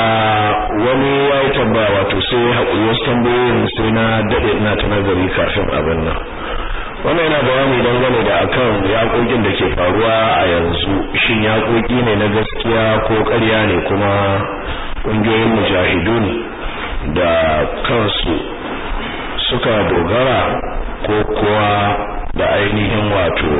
wani ya yi tambaya wato sai haƙuri wasu tambayoyin sai na daɗe ina ta nazari kafin abin nan wannan yana bayani dangane da akan yaƙoƙin da ke faruwa a yanzu shin yaƙoƙi ne na gaskiya ko ƙarya ne kuma ƙungiyoyin mujahidun da kansu suka dogara ko kuwa da ainihin wato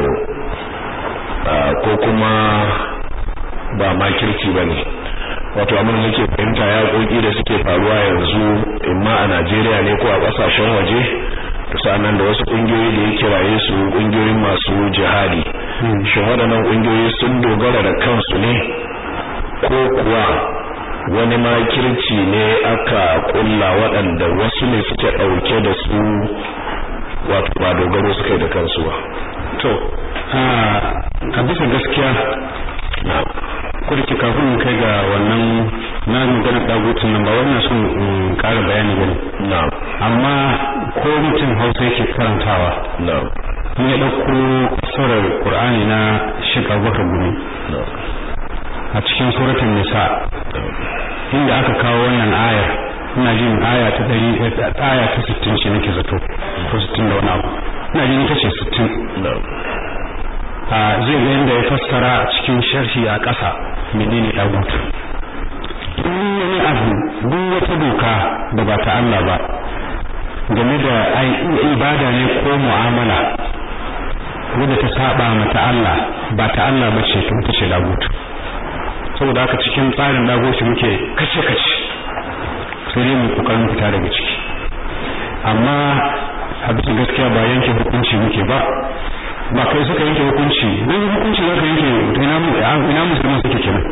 ko kuma ba makirci ba ne wato abin da nake fahimta yaƙoƙi da suke faruwa yanzu imma a Najeriya ne ko a ƙasashen waje to sanan da wasu ƙungiyoyi da ya kiraye su ƙungiyoyin masu jihadi shin waɗannan ƙungiyoyi sun dogara da kansu ne ko kuwa wani makirci ne aka ƙulla waɗanda wasu ne suke ɗauke da su wato ba dogaro suka yi da kansu ba to a bisa gaskiya ko da ke kafin in kai ga wannan na magana dagutun nan ba wannan son in ƙara bayani bane na'am amma ko mutum Hausa yake karantawa na'am in ya dauko surar Qur'ani na Sheikh Abubakar Gumi a cikin suratul Nisa inda aka kawo wannan ayar ina jin aya ta 100 aya ta 60 ce nake zato ko 60 da wani abu ina jin ita ce 60 na'am zai ga yadda ya fassara cikin sharhi a ƙasa menene dagutu duk wani abu duk wata doka da ba ta Allah ba game da ibada ne ko mu'amala wadda ta saba ma ta Allah ba ta Allah ba ce to ita ce dagutu saboda haka cikin tsarin dagutu muke kace kace sai dai mu kokarin fita daga ciki amma a bisa gaskiya ba yanke hukunci muke ba ba kai suka yanke hukunci dan hukunci zaka yanke ina ina musulman suke kenan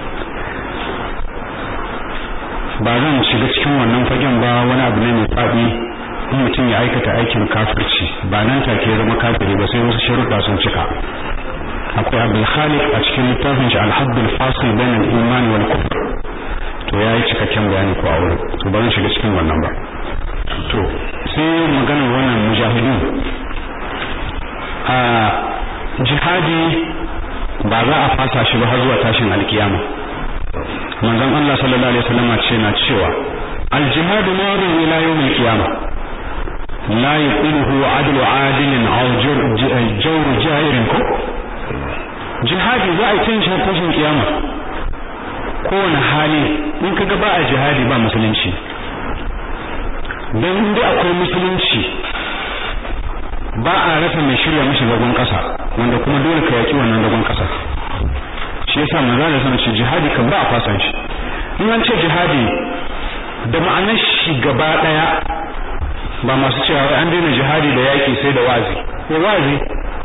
ba zan shiga cikin wannan fagen ba wani abu ne mai fadi in mutum ya aikata aikin kafirci ba nan take ya zama kafiri ba sai wasu sharuɗa sun cika akwai abul khaliq a cikin littafin shi al-hadd al-fasil bain al-iman wal kufr to yayi cikakken bayani ko a wurin to ba zan shiga cikin wannan ba to sai maganar wannan mujahidin a jihadi ba za a fasa shi ba har zuwa tashin alkiyama manzon Allah sallallahu alaihi wasallam ce na cewa al-jihadu madin ila yawm al-qiyama la yuqiluhu adlu adilin aw jawr ja'irin ko jihadi za a yi cin shi tashin kiyama kowane hali in kaga ba a jihadi ba musulunci dan inda akwai musulunci ba a rasa mai shirya mishi zagon kasa wanda kuma dole ka yaki wannan zagon kasa shi yasa manzo da sanin shi jihadi kan ba a fasan shi in an ce jihadi da ma'anar shi gaba daya ba masu cewa wai an daina jihadi da yaki sai da wazi ko wazi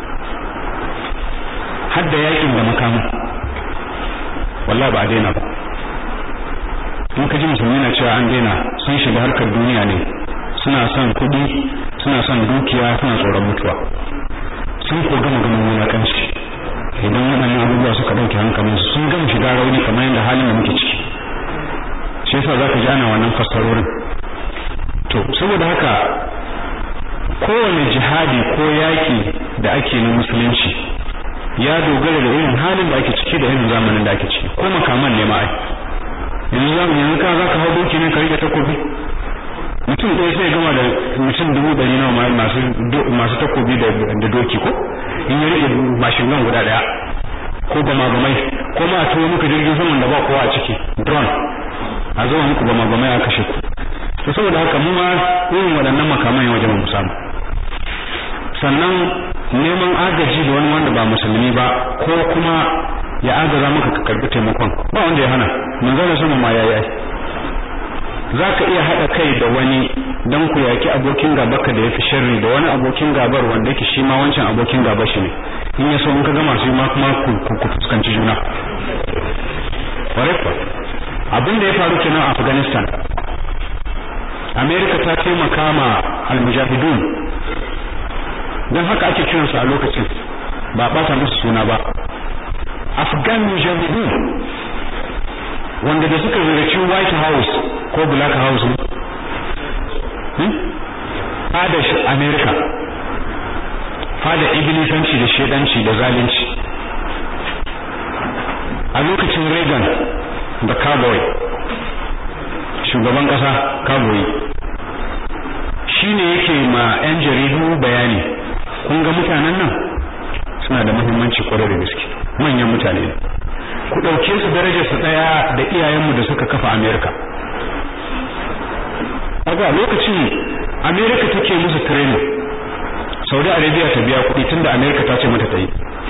har da yakin da makamu wallahi ba a daina ba in ka ji musulmi na cewa an daina sun shiga harkar duniya ne suna son kuɗi suna son dukiya suna tsoron mutuwa sun ko gama ganin wulakanci idan waɗannan abubuwa suka ɗauke hankalinsu sun gama shiga rauni kamar yadda halin da muke ciki shi yasa zaka ji ana wannan fassarorin to saboda haka kowane jihadi ko yaƙi da ake na musulunci ya dogara da irin halin da ake ciki da irin zamanin da ake ciki ko makaman ne ma ai yanzu zamu yanzu ka zaka hau doki ne ka rike takobi mutum ɗaya sai gama da mutum dubu ɗari nawa masu masu takobi da da doki ko in ya rike mashin gan guda ɗaya ko gama gamai ko ma tuwo muka jirgin saman da ba kowa a ciki drone a zuwa muku gama gamai a kashe ku to saboda haka mu ma irin waɗannan makaman ya wajen mu samu sannan neman agaji da wani wanda ba musulmi ba ko kuma ya agaza maka ka karbi taimakon ba wanda ya hana manzon sama ma yayi ai zaka iya hada kai da wani dan ku yaki abokin gabarka da yafi sharri da wani abokin gabar wanda yake shi ma wancan abokin gabar shi ne in ya so in ka gama su ma kuma ku ku fuskanci juna kwarai abin da ya faru kenan a Afghanistan America ta taimaka ma al-mujahidun dan haka ake kiransu a lokacin ba bata musu suna ba Afghan mujahidun wanda da suka ziyarci White House ko Black House hmm? fada America fada ibilisanci da shedanci da zalunci a lokacin Reagan da Cowboy shugaban kasa kagoyi shine yake ma yan jaridu bayani kun ga mutanen nan suna da muhimmanci kwarai da gaske manyan mutane ne ku ɗauke su darajar su ɗaya da iyayenmu da suka kafa Amerika aga lokacin Amerika take musu training Saudi Arabia ta biya kuɗi tunda Amerika ta ce mata ta yi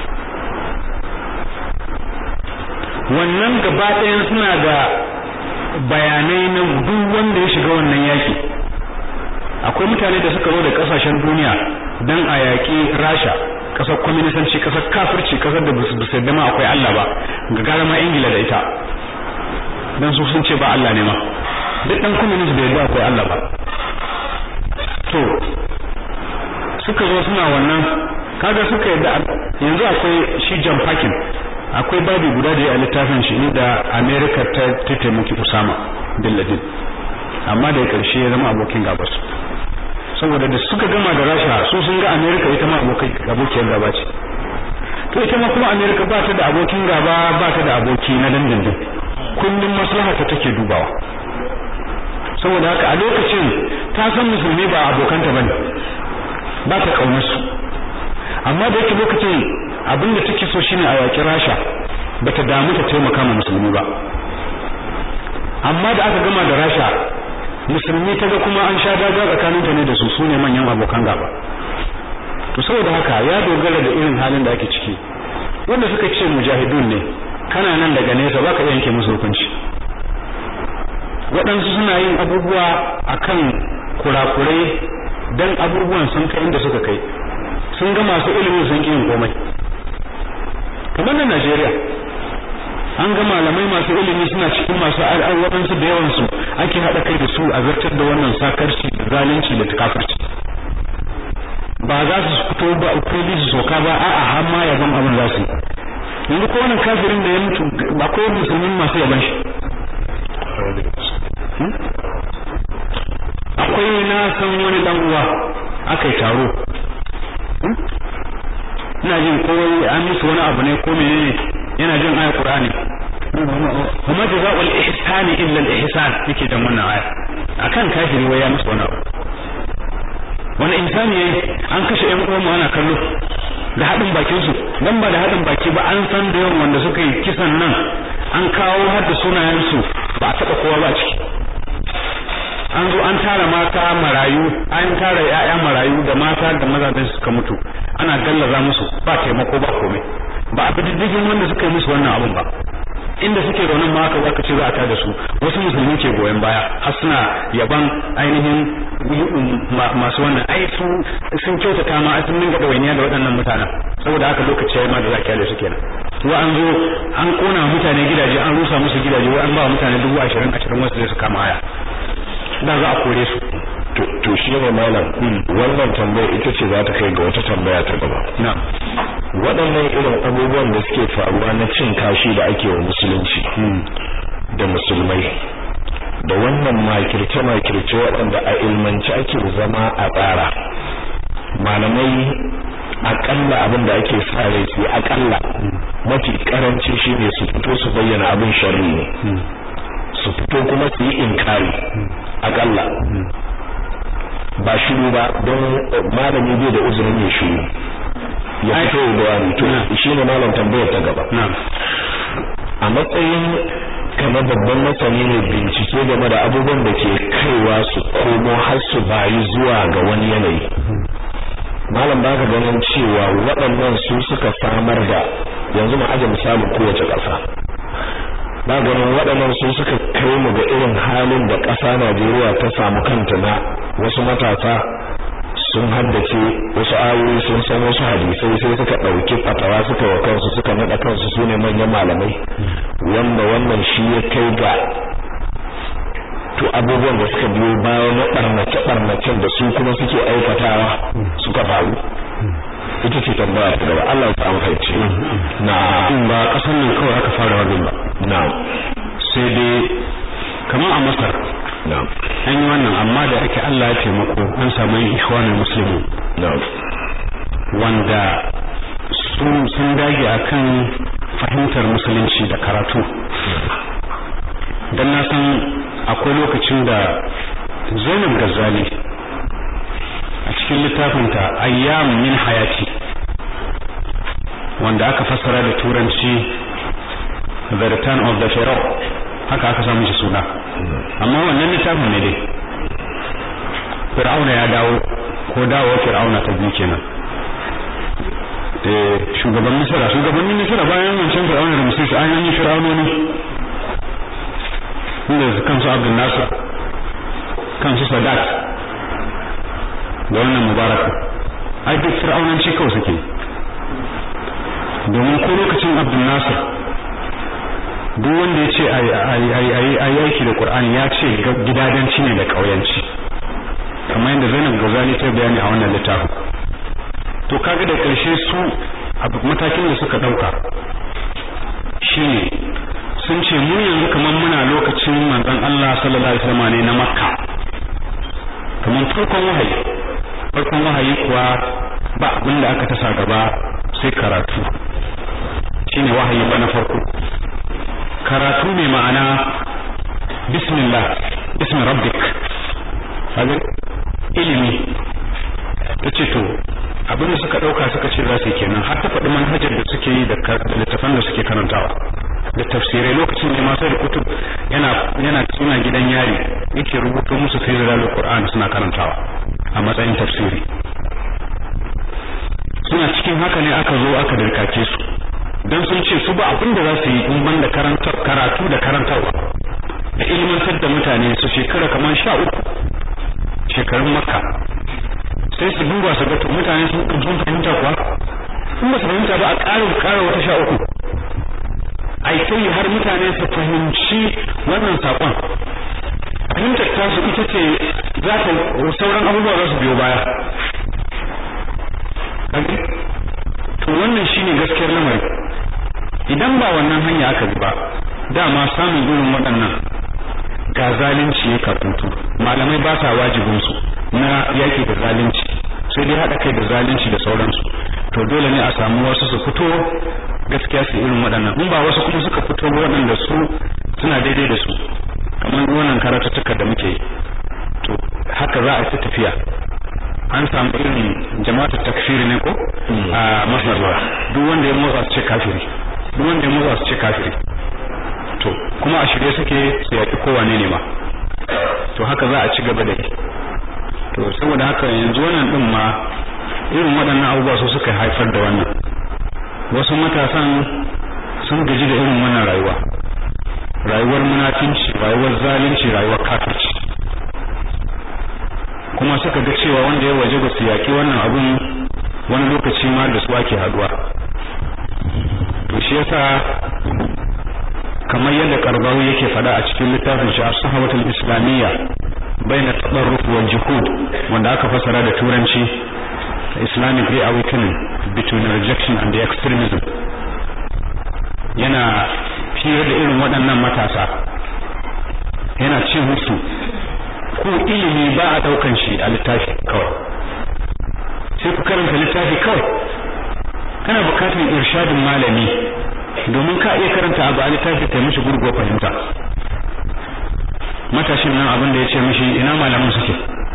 wannan gaba ɗayan suna da bayanai na duk wanda ya shiga wannan yaki akwai mutane da suka zo da kasashen duniya dan a yaƙi Rasha kasar kwaminisanci kasar kafirci kasar da basu basu yadda ma akwai Allah ba ga gara ma Ingila da ita dan su sun ce ba Allah ne ma duk dan communist bai yadda akwai Allah ba to suka zo suna wannan kaga suka yadda yanzu akwai shi John Parkin akwai babi guda da ya littafin shi inda America ta ta taimaki Usama bin Laden amma da karshe ya zama abokin gabas saboda da suka gama da Rasha su sun ga America ita ma abokai abokiyar gaba ce to ita ma kuma America ba ta da abokin gaba ba ta da aboki na dindindin kullum maslaha ta take dubawa saboda haka a lokacin ta san musulmi ba abokanta bane ba ta kaunar su amma da yake lokacin abin da take so shine a yaki Rasha bata damu ta taimaka ma musulmi ba amma da aka gama da Rasha musulmi ta ga kuma an sha daga tsakaninta ne da su sune manyan abokan gaba to saboda haka ya dogara da irin halin da ake ciki wanda suka ce mujahidun ne kana nan daga nesa baka iya yanke musu hukunci waɗansu suna yin abubuwa akan kurakurai dan abubuwan sun kai inda suka kai sun ga masu ilimin sun yin komai kamar na Najeriya an ga malamai masu ilimi suna cikin masu al'awaransu da yawansu ake haɗa kai da su a zartar da wannan sakarci da zalunci da takafirci ba za su fito ba kudi su soka ba a'a har ma yaban abin za su yanzu ko wannan kafirin da ya mutu akwai musulmin masu yaban shi akwai na san wani dan uwa akai taro ina jin ko an musu wani abu ne ko menene yana jin ayar Qur'ani kuma jazaa'ul ihsani illa al-ihsan yake da wannan aya akan kafiri wai ya musu wani abu wani insani yayi an kashe ƴan uwan ana kallo da hadin bakin su dan ba da hadin baki ba an san da yawan wanda suka yi kisan nan an kawo har da sunayen su ba a taba kowa ba ciki an zo an tara mata marayu an tara ƴaƴa marayu da mata da mazajen suka mutu ana gallaza musu ba taimako ba komai ba a diddigin wanda suka yi musu wannan abun ba inda suke raunin ma aka aka ce za a tada su wasu musulmi ke goyon baya har suna yaban ainihin masu wannan ai su sun kyautata ma sun dinga dawainiya da waɗannan mutanen saboda haka lokaci yayi ma da za a kyale su kenan wa an zo an kona mutane gidaje an rusa musu gidaje wai an ba mutane dubu ashirin ashirin wasu zai su kama haya da za a kore su to shi ne malam wannan tambaya ita ce za ta kai ga wata tambaya ta gaba na waɗannan irin abubuwan da suke faruwa na cin kashi da ake wa musulunci da musulmai da wannan makirce-makirce waɗanda a ilmanci ake zama a tsara malamai akalla abin da ake sa rai su akalla mafi karanci shine su fito su bayyana abin sharri ne su fito kuma su yi inkari akalla ba shiru ba don malami bai da uzurin ya shiru ya fito da wani to shine malam tambayar ta gaba a matsayin kamar babban masani ne bincike game da abubuwan da ke kaiwa su komo har su bayi zuwa ga wani yanayi malam ba ka ganin cewa waɗannan su suka samar da yanzu mu aje misalin kowace ƙasa ba ganin waɗannan su suka kai mu ga irin halin da ƙasa Najeriya ta samu kanta na wasu matasa sun haddace wasu ayoyi sun san wasu hadisai sai suka ɗauki fatawa suka wa kansu suka naɗa kansu su ne manyan malamai wanda wannan shi ya kai ga to abubuwan da suka biyo bayan na ɓarnace ɓarnacen da su kuma suke aikatawa suka faru ita ce tambaya ta gaba Allah ya samu fahimci na ba kasan nan kawai aka fara wannan ba na sai dai kamar a Masar na an yi wannan amma da ake Allah ya taimako an samu ikhwanul muslimin na wanda su sun dage akan fahimtar musulunci da karatu dan na san akwai lokacin da Zainab Ghazali a cikin littafinta Ayyam min Hayati wanda aka fassara da turanci The Return of the Pharaoh haka aka samu shi suna amma wannan littafin ne dai Fir'auna ya dawo ko dawo Fir'auna ta biyu kenan eh shugaban Misra shugabannin Misra bayan wancan Fir'auna da Musa an yi Fir'aunoni inda kansu Abdul Nasir kansu Sadat da wannan Mubarak ai duk Fir'aunanci kawai suke domin ko lokacin Abdul Nasir duk wanda ya ce ayi aiki da Qur'ani ya ce gidadanci ne da kauyanci kamar yadda Zainab Ghazali ta bayani a wannan littafin to kaga da karshe su matakin da suka dauka shine sun ce mu yanzu kamar muna lokacin manzon Allah sallallahu alaihi wasallam ne na Makka kamar farkon wahayi farkon wahayi kuwa ba abin da aka tasa gaba sai karatu shine wahayi ba na farko karatu mai ma'ana bismillah bismi rabbik kaga ilimi tace to abin da suka dauka suka ce za su yi kenan har ta faɗi manhajar da suke yi da littafan da suke karantawa da tafsirai lokacin da masu da kutub yana yana suna gidan yari yake rubuto musu fi zalal qur'an suna karantawa a matsayin tafsiri suna cikin haka ne aka zo aka dirkake su dan sun ce su ba abin da za su yi in banda karantar karatu da karantarwa da ilmantar da mutane su shekara kamar sha uku shekarun makka sai su duba su ga to mutane sun sun fahimta kuwa in ba su fahimta ba a ƙara ƙara wata sha uku ai sai har mutane su fahimci wannan saƙon fahimtar tasu ita ce za ta sauran abubuwa za su biyo baya to wannan shine gaskiyar lamari idan ba wannan hanya aka bi ba dama samun irin waɗannan ga zalunci ya katutu malamai ba sa wajibinsu na yaki da zalunci sai dai haɗa kai da zalunci da sauransu to dole ne a samu wasu su fito gaskiya su irin waɗannan in ba wasu kuma suka fito waɗanda su suna daidai da su kamar wannan karatuttuka da muke to haka za a ci tafiya an samu irin jama'atu takfiri ne ko a masar duk wanda ya motsa su ce kafiri duk wanda ya motsa su ce kafiri to kuma a shirye suke su yaƙi kowane ne ma to haka za a ci gaba da to saboda haka yanzu wannan din ma irin waɗannan abubuwa su suka haifar da wannan wasu matasan sun gaji da irin wannan rayuwa rayuwar munafinci rayuwar zalunci rayuwar kafirci kuma suka ga cewa wanda ya waje ba su yaƙi wannan abun wani lokaci ma da su ake haduwa to shi yasa kamar yadda karbawi yake fada a cikin littafin shi as-sahabatul islamiyya baina tadarruf wal juhud wanda aka fasara da turanci islamic reawakening between rejection and the extremism yana fiye da irin waɗannan matasa yana ce musu ko ilimi ba a daukan shi a littafi kawai sai ku karanta littafi kawai kana bukatar irshadin malami domin ka iya karanta abu a littafi kai mishi gurgo fahimta matashin nan abin da ya ce mishi ina malaman suke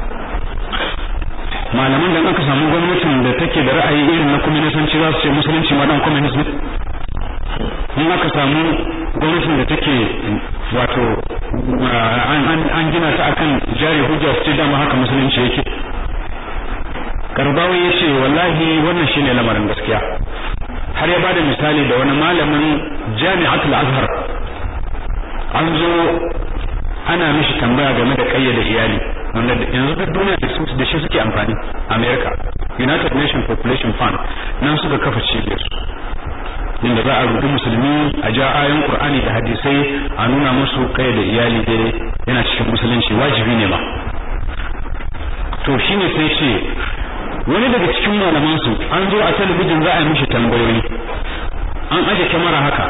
malaman da aka samu gwamnatin da take da ra'ayi irin na kwaminisanci za su ce musulunci ma dan kwaminism in aka samu gwamnatin da take wato an gina ta akan jari hujja su ce dama haka musulunci yake karbawi ya ce wallahi wannan shine lamarin gaskiya har ya bada misali da wani malamin jami'atul azhar an zo ana mishi tambaya game da kayyade iyali wanda yanzu duk duniya da su da shi suke amfani America United Nation Population Fund nan suka kafa cibiyar su inda za a rubuta musulmi a ja ayoyin Qur'ani da hadisai a nuna musu kayyade iyali dai yana cikin musulunci wajibi ne ma to shine sai ce wani daga cikin malaman su an zo a talabijin za a yi mishi tambayoyi an aje kyamara haka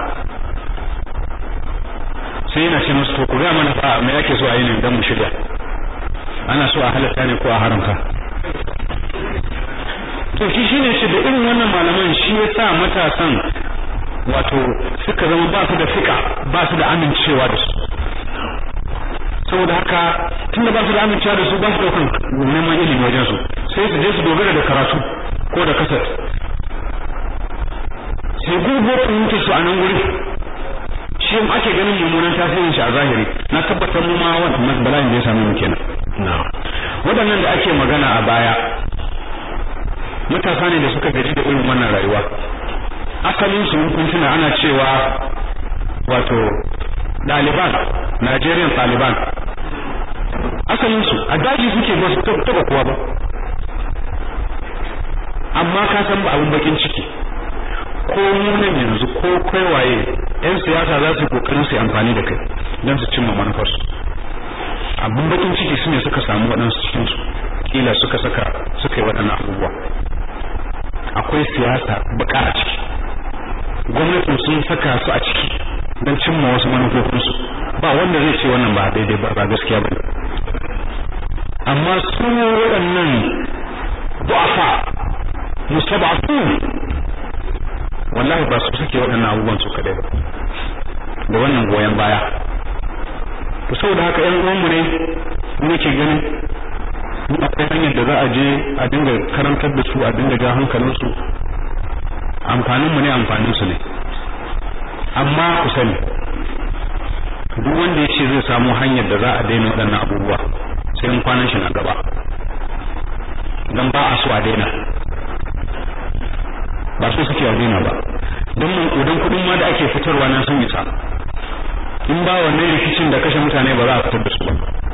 sai yana ce musu to ku ga mana fa me yake so a yi ne dan mu shirya ana so a halatta ne ko a haramta to shi shine shi da irin wannan malaman shi ya sa matasan wato suka zama ba su da fika ba su da amincewa da su saboda haka tunda ba su da amincewa da su ba su daukan neman ilimi wajen su sai su je su dogara da karatu ko da kasat sai gugu fahimtar su a nan wuri shi ake ganin mummunan tasirin shi a zahiri na tabbatar mu ma wannan bala'in da ya same mu kenan waɗannan da ake magana a baya matasa ne da suka gaji da irin wannan rayuwa asalin su kun tuna ana cewa wato Taliban Nigerian Taliban asalin su a daji suke ba su taba kowa ba amma ka san ba abun bakin ciki ko nan yanzu ko kai waye yan siyasa za su yi kokarin su amfani da kai don su cimma manufarsu abun bakin ciki su ne suka samu waɗansu cikin su kila suka saka suka yi waɗannan abubuwa akwai siyasa baka a ciki gwamnatin sun saka su a ciki don cimma wasu manufofinsu ba wanda zai ce wannan ba daidai ba ba gaskiya ba amma su waɗannan du'afa mustaba'atu wallahi ba su suke waɗannan abubuwan su kadai ba da wannan goyon baya to saboda haka ƴan uwanmu ne nake ganin in akwai hanyar da za a je a dinga karantar da su a dinga ja hankalinsu amfanin mu ne amfanin su ne amma ku sani duk wanda ya ce zai samu hanyar da za a daina waɗannan abubuwa sai in kwanan shi na gaba dan ba a so a daina ba so suke a daina ba don idan kuɗin ma da ake fitarwa nan sun isa in ba wannan rikicin da kashe mutane ba za a fitar da su ba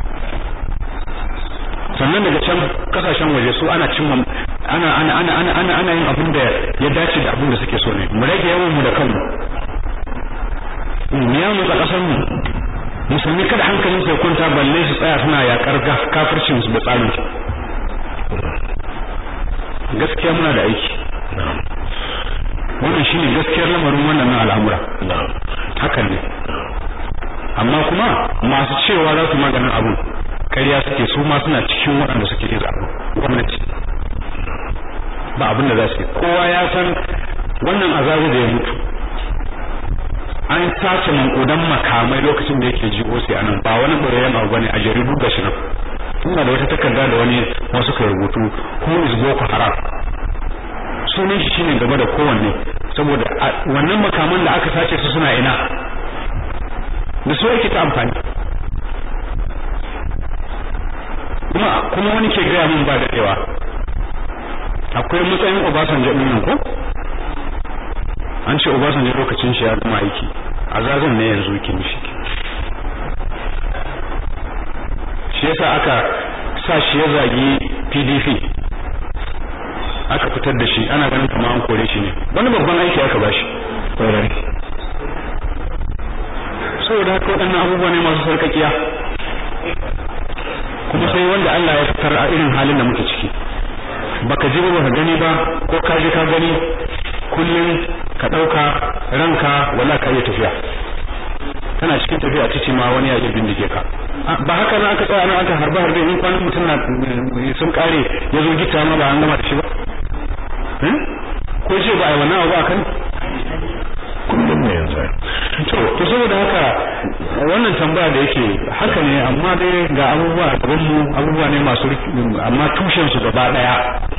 sannan daga can kasashen waje su ana cimma ana ana ana ana ana ana yin abin da ya dace da abin da suke so ne mu rage yawan mu da kanmu mu ya mu kasar mu musulmi kada hankalin sai kwanta balle su tsaya suna yakar kafircin su da tsarin su gaskiya muna da aiki wannan shine gaskiyar lamarin wannan na al'amura hakan ne amma kuma masu cewa za su maganin abu ƙarya suke su ma suna cikin waɗanda suke yin abu gwamnati ba abin da za su yi kowa ya san wannan azabu da ya mutu an sace mankudan makamai lokacin da yake jigo sai anan ba wani ɓarayen abu bane a jaridu ga shi nan ina da wata takarda da wani wasu kai rubutu who is boko haram sunan shi shine gaba da kowanne saboda wannan makaman da aka sace su suna ina da su yake ta amfani kuma kuma wani ke gaya min ba daɗewa akwai matsayin Obasanjo ɗin nan ko an ce Obasanjo lokacin shi ya zama aiki a zazan ne yanzu yake mishi shi yasa aka sa shi ya zagi PDP aka fitar da shi ana ganin kamar an kore shi ne wani babban aiki aka bashi saboda haka waɗannan abubuwa ne masu sarkakiya kuma sai wanda Allah ya fitar a irin halin da muke ciki baka ji ba ka gani ba ko ka ji ka gani kullum ka ɗauka ranka wala ka iya tafiya kana cikin tafiya cici ma wani ya iya bindige ka ba haka nan aka tsaya nan aka harba harbe in kwanan mutum na sun kare ya zo gita ma ba an gama da shi ba ko ce ba a yi wannan abu a kan kullum ne yanzu to to saboda haka wannan tambaya da yake haka ne amma dai ga abubuwa a gaban mu abubuwa ne masu amma tushen su gaba daya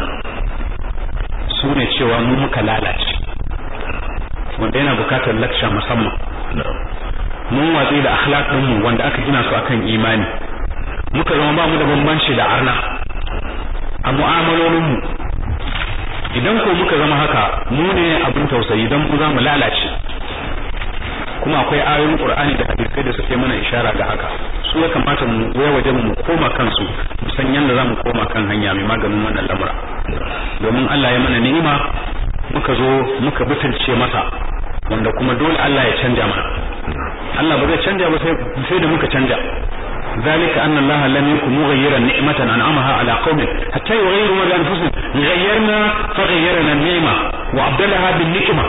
su ne cewa mu muka lalace wanda yana bukatar laksha musamman mun watsi da akhlaq din mu wanda aka gina su akan imani muka zama ba mu da bambanci da arna a mu'amalolin mu idan ko muka zama haka mu ne abin tausayi dan mu za mu lalace kuma akwai ayoyin Qur'ani da hadisai da suke mana ishara ga haka su ya kamata mu ya waje mu koma kansu mu san yanda zamu koma kan hanya mai maganin wannan lamura domin Allah ya mana ni'ima muka zo muka butulce masa wanda kuma dole Allah ya canja mana Allah ba zai canja ba sai sai da muka canja ذلك أن الله لم يكن مغيرا نعمة أنعمها على قوم حتى يغيروا ما بأنفسهم غيرنا فغيرنا النعمة وأبدلها بالنعمة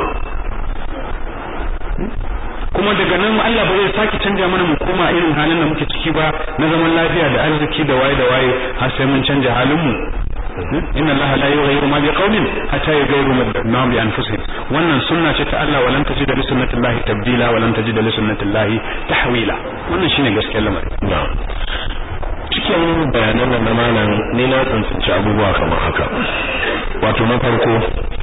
kuma daga nan Allah ba zai sake canja mana mu koma irin halin da muke ciki ba na zaman lafiya da arziki da waye da waye har sai mun canja halin mu inna Allah la yughayyiru ma biqaumin hatta yughayyiru ma bi anfusihim wannan sunna ce ta Allah walan tajid li sunnatillahi tabdila walan tajid li sunnatillahi tahwila wannan shine gaskiyar lamari cikin bayanan nan na malam ne na tsantsance abubuwa kamar haka wato na farko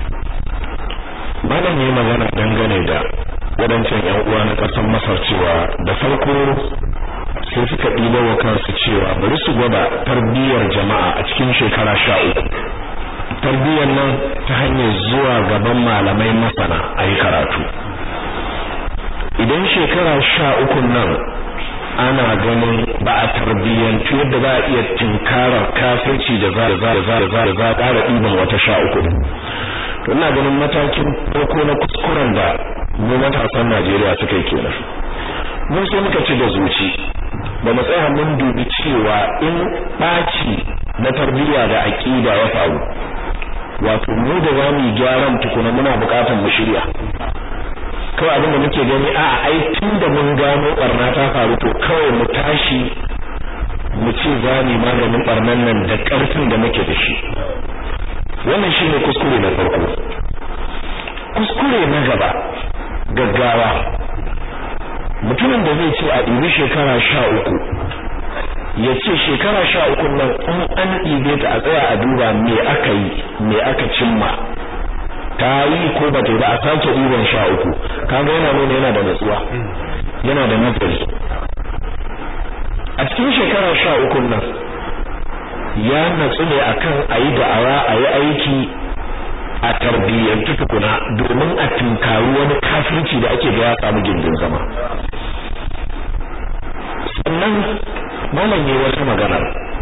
malam ne magana dangane da wadancan yan uwa na ƙasar Masar cewa da farko sai suka ɗiba wa kansu cewa bari su gwada tarbiyyar jama'a a cikin shekara sha uku tarbiyyar nan ta hanyar zuwa gaban malamai masana a yi karatu idan shekara sha uku nan ana ganin ba a tarbiyyantu yadda za a iya tinkarar kafirci da za za za za za ƙara ɗiban wata sha uku to ina ganin matakin farko na kuskuren da mu matasan Najeriya suka yi kenan mun sai muka ci da zuci ba mu tsaya mun dubi cewa in ɓaci na tarbiyya da aƙida ya faru wato mu da za mu gyaran tukuna muna buƙatar mu shirya kawai abin da muke gani a ai tun da mun gano barna ta faru to kawai mu tashi mu ce za mu maganin barnan nan da ƙarfin da muke da shi wannan shine kuskure na farko kuskure na gaba gaggawa mutumin da zai ce a ɗibi shekara sha uku ya ce shekara sha uku nan in an ɗibe ta a tsaya a duba me aka yi me aka cimma ta yi ko ba ta yi ba a sake ɗiban sha uku kaga yana nuna yana da natsuwa yana da nazari a cikin shekara sha uku nan ya natsu ne akan a yi da'awa a yi aiki a tarbiyyantu tukuna domin a tunkaru wani kafirci da ake ga ya samu gindin zama sannan malam yi wata magana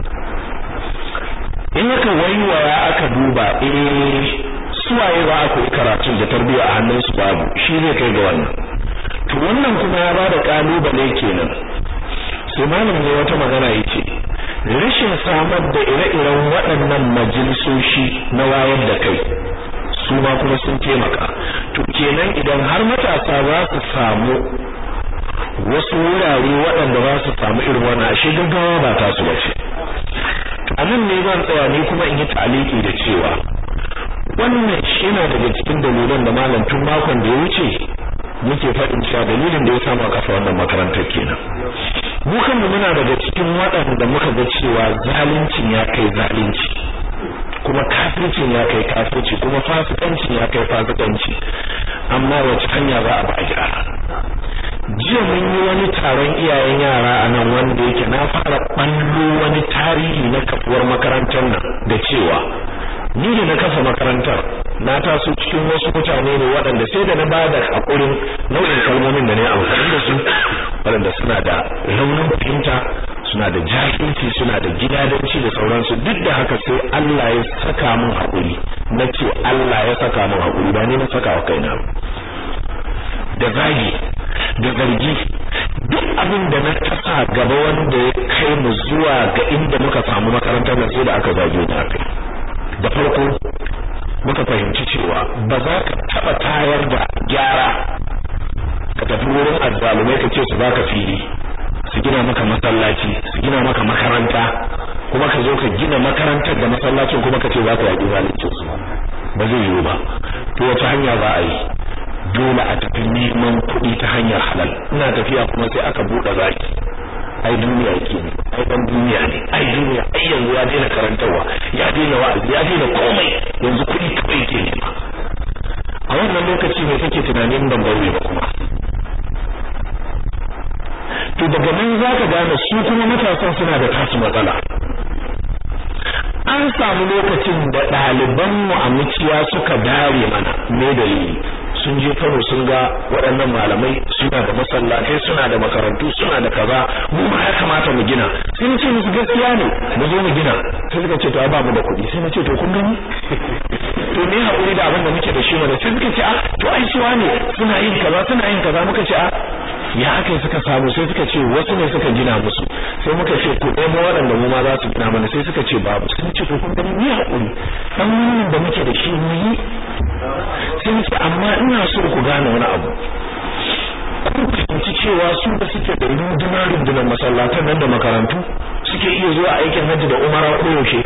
in aka waiwaya aka duba eh suwaye ba a koyi karatun da tarbiyya a hannunsu babu shi zai kai ga wannan to wannan kuma ya bada kalubale kenan sai malam ne wata magana yace rashin samar da ire-iren waɗannan majalisoshi na wayar da kai su ma kuma sun taimaka to kenan idan har matasa za su samu wasu wurare waɗanda za su samu irin wannan ashe gaggawa ba ta su bace a nan ne zan tsaya ni kuma in yi ta'aliki da cewa wannan yana daga cikin dalilan da malam tun makon da ya wuce muke faɗin cewa dalilin da ya samu a kafa wannan makarantar kenan mu kanmu muna daga cikin waɗanda muka ga cewa zaluncin ya kai zalunci kuma kafircin ya kai kafirci kuma fasikancin ya kai fasikanci amma wace hanya za a ba a gyara jiya mun yi wani taron iyayen yara a nan wanda yake na fara ɓallo wani tarihi na kafuwar makarantar nan da cewa ni da na kafa makarantar na taso cikin wasu mutane ne waɗanda sai da na ba da haƙurin nau'in kalmomin da na yi amfani da su waɗanda suna da raunin fahimta suna da jahilci suna da gidadanci da sauransu duk da haka sai Allah ya saka min haƙuri na ce Allah ya saka min haƙuri ba ni na saka wa kaina da zagi da zargi duk abin da na tasa gaba wanda ya kai mu zuwa ga inda muka samu makarantar nan sai da aka zage ni akai da farko muka fahimci cewa ba za ka taba tayar da gyara ka tafi wurin azzalumai ka ce su baka fili su gina maka masallaci su gina maka makaranta kuma ka zo ka gina makarantar da masallacin kuma ka ce za ka yaƙi zalincin su ba zai yiwu ba to wace hanya za a yi dole a tafi neman kuɗi ta hanyar halal ina tafiya kuma sai aka buɗe zaki ai duniya yake ne ai dan duniya ne ai duniya ai yanzu ya daina karantarwa ya daina wa'azi ya daina komai yanzu kuɗi kawai yake nema a wannan lokaci ne kake tunanin ban bari ba kuma to daga nan zaka gane su kuma matasan suna da tasu matsala an samu lokacin da ɗaliban mu a muciya suka dare mana me dalili sun je Kano sun ga waɗannan malamai suna da masallatai suna da makarantu suna da kaza mu ma ya kamata mu gina sai na ce musu gaskiya ne mu zo mu gina sai suka ce to ba mu da kuɗi sai na ce to kun gani to ne hakuri da abin da muke da shi mana sai suka ce a to ai suwa ne suna yin kaza suna yin kaza muka ce a ya aka suka samu sai suka ce wasu ne suka gina musu sai muka ce ku ɗaya waɗanda mu ma za su gina mana sai suka ce babu sai ce to kun gani ni hakuri dan wannan da muke da shi mu yi sai ce amma ina so ku gane wani abu kun fahimci cewa su da suke da rundunar rundunar masallatan nan da makarantu suke iya zuwa aikin hajji da umara ko yaushe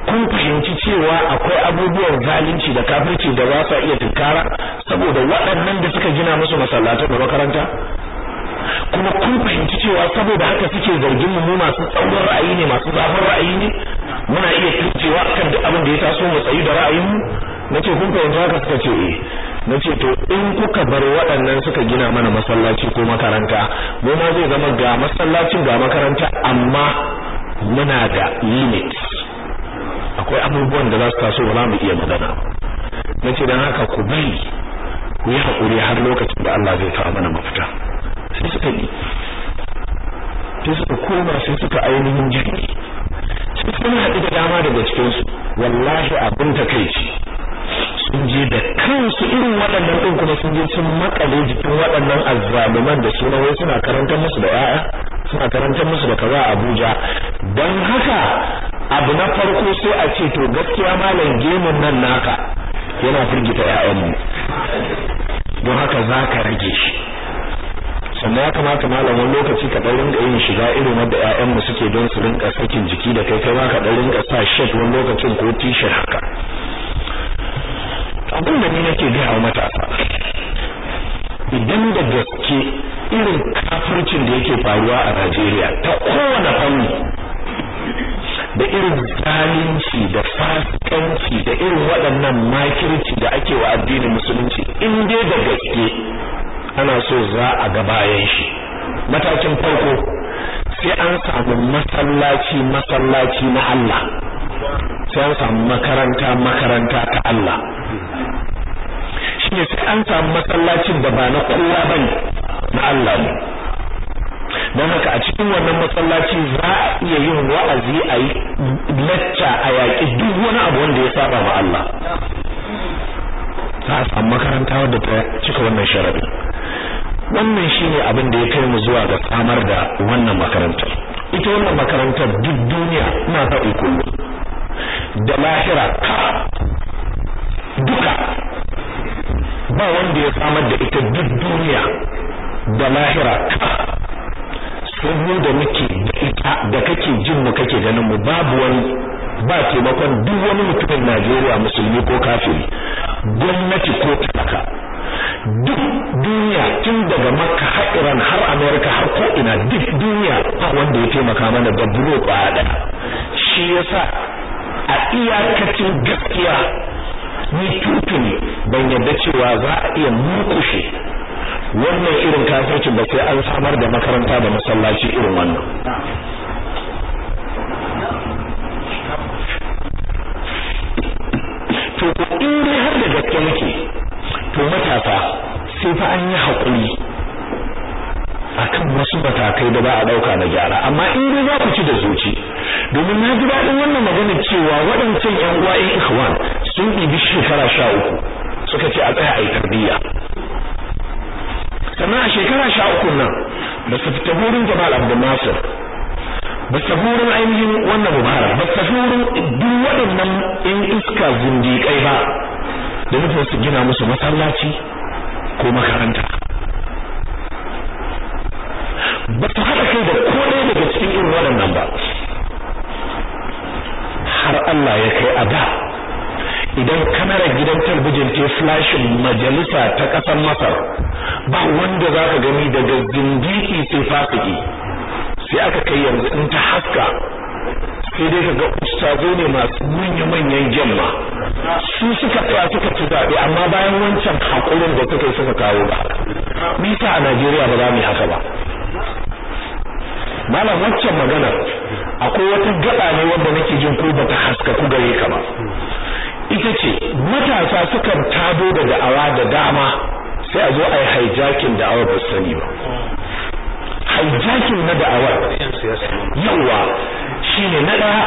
kun fahimci cewa akwai abubuwan zalunci da kafirci da ba sa iya tunkara saboda waɗannan da suka gina musu masallatan da makaranta kuma kun fahimci cewa saboda haka suke zargin mu masu tsaurin ra'ayi ne masu zafin ra'ayi ne muna iya turcewa akan duk abin da ya taso mu tsayi da ra'ayin mu nace kun fahimci haka suka ce eh nace to in kuka bar waɗannan suka gina mana masallaci ko makaranta mu ma zai zama ga masallacin ga makaranta amma muna da limit akwai abubuwan da za su taso ba za mu iya magana nace dan haka ku bari ku yi haƙuri har lokacin da Allah zai kawo mana mafita sai suka yi sai suka koma sai suka ainihin jirgi sai sun haɗu da dama daga cikinsu wallahi abin takaici sun je da kansu irin waɗannan ɗin kuma sun je sun makale jikin waɗannan azzaluman da suna wai suna karantar musu da yaya suna karantar musu da kaza a Abuja don haka abu na farko sai a ce to gaskiya malam gemun nan naka yana firgita ƴaƴanmu don haka za ka rage shi sannan ya kamata malam wani lokaci ka ɗan rinka yin shiga irin wanda ƴaƴanmu suke don su rinka sakin jiki da kai kai ma ka ɗan rinka sa shirt wani lokacin ko t-shirt haka abin da ni nake gaya wa matasa idan da gaske irin kafircin da yake faruwa a Najeriya ta kowane fanni da irin zalunci da fasikanci da irin waɗannan makirci da ake wa addinin musulunci in dai da gaske ana so za a ga bayan shi matakin farko sai an samu masallaci masallaci na Allah sai an samu makaranta makaranta ta Allah shine sai an samu masallacin da ba na kowa bane na Allah ne don haka a cikin wannan masallaci za a iya yin wa'azi a yi lacca a yaƙi duk wani abu wanda ya saba ma Allah za a samu makaranta wadda ta cika wannan sharadin wannan shine abin da ya kai mu zuwa ga samar da wannan makarantar ita wannan makarantar duk duniya ina faɗi kullum da lahira duka ba wanda ya samar da ita duk duniya da lahira sai mu da muke da ita da kake jin mu kake ganin mu babu wani ba taimakon duk wani mutumin Najeriya musulmi ko kafiri gwamnati ko talaka duk duniya tun daga makka har iran har america har ko ina duk duniya ba wanda ya taimaka mana da bulo ɗaya shi yasa a iyakacin gaskiya ni tutuni ban yadda cewa za a iya murkushe wannan irin kafircin ba sai an samar da makaranta da masallaci irin wannan to in dai har da gaske muke to matasa sai fa an yi haƙuri akan wasu matakai da ba a ɗauka na gyara amma in dai za ku ci da zuci domin na ji daɗin wannan maganar cewa waɗancan ƴan uwa ƴan ikhwan sun ɗibi shekara sha uku suka ce a tsaya a yi tarbiyya sannan a shekara sha uku nan ba su fita wurin Jamal Abdul Nasir ba su wurin ainihin wannan Mubarak ba su wurin duk waɗannan ƴan iska zindiƙai ba da nufin su gina musu masallaci ko makaranta ba su haɗa kai da ko ɗaya daga cikin irin waɗannan ba har Allah ya kai a da idan kamarar gidan talbijin ta flashin majalisa ta ƙasar Masar ba wanda za ka gani daga zindiki sai fasiki sai aka kai yanzu in ta haska sai dai kaga ustazo ne masu manya-manyan gemma su suka tsaya suka ci zaɓe amma bayan wancan haƙurin da suka yi suka kawo ba nisa a Najeriya ba za mu yi haka ba malam waccan magana akwai wata gaba ne wanda nake jin ko bata haska ku gare ka ba ita ce matasa sukan tado da da'awa da dama sai a zo a yi hijacking da'awar ba sani ba hijacking na da'awar yawa shine na ɗaya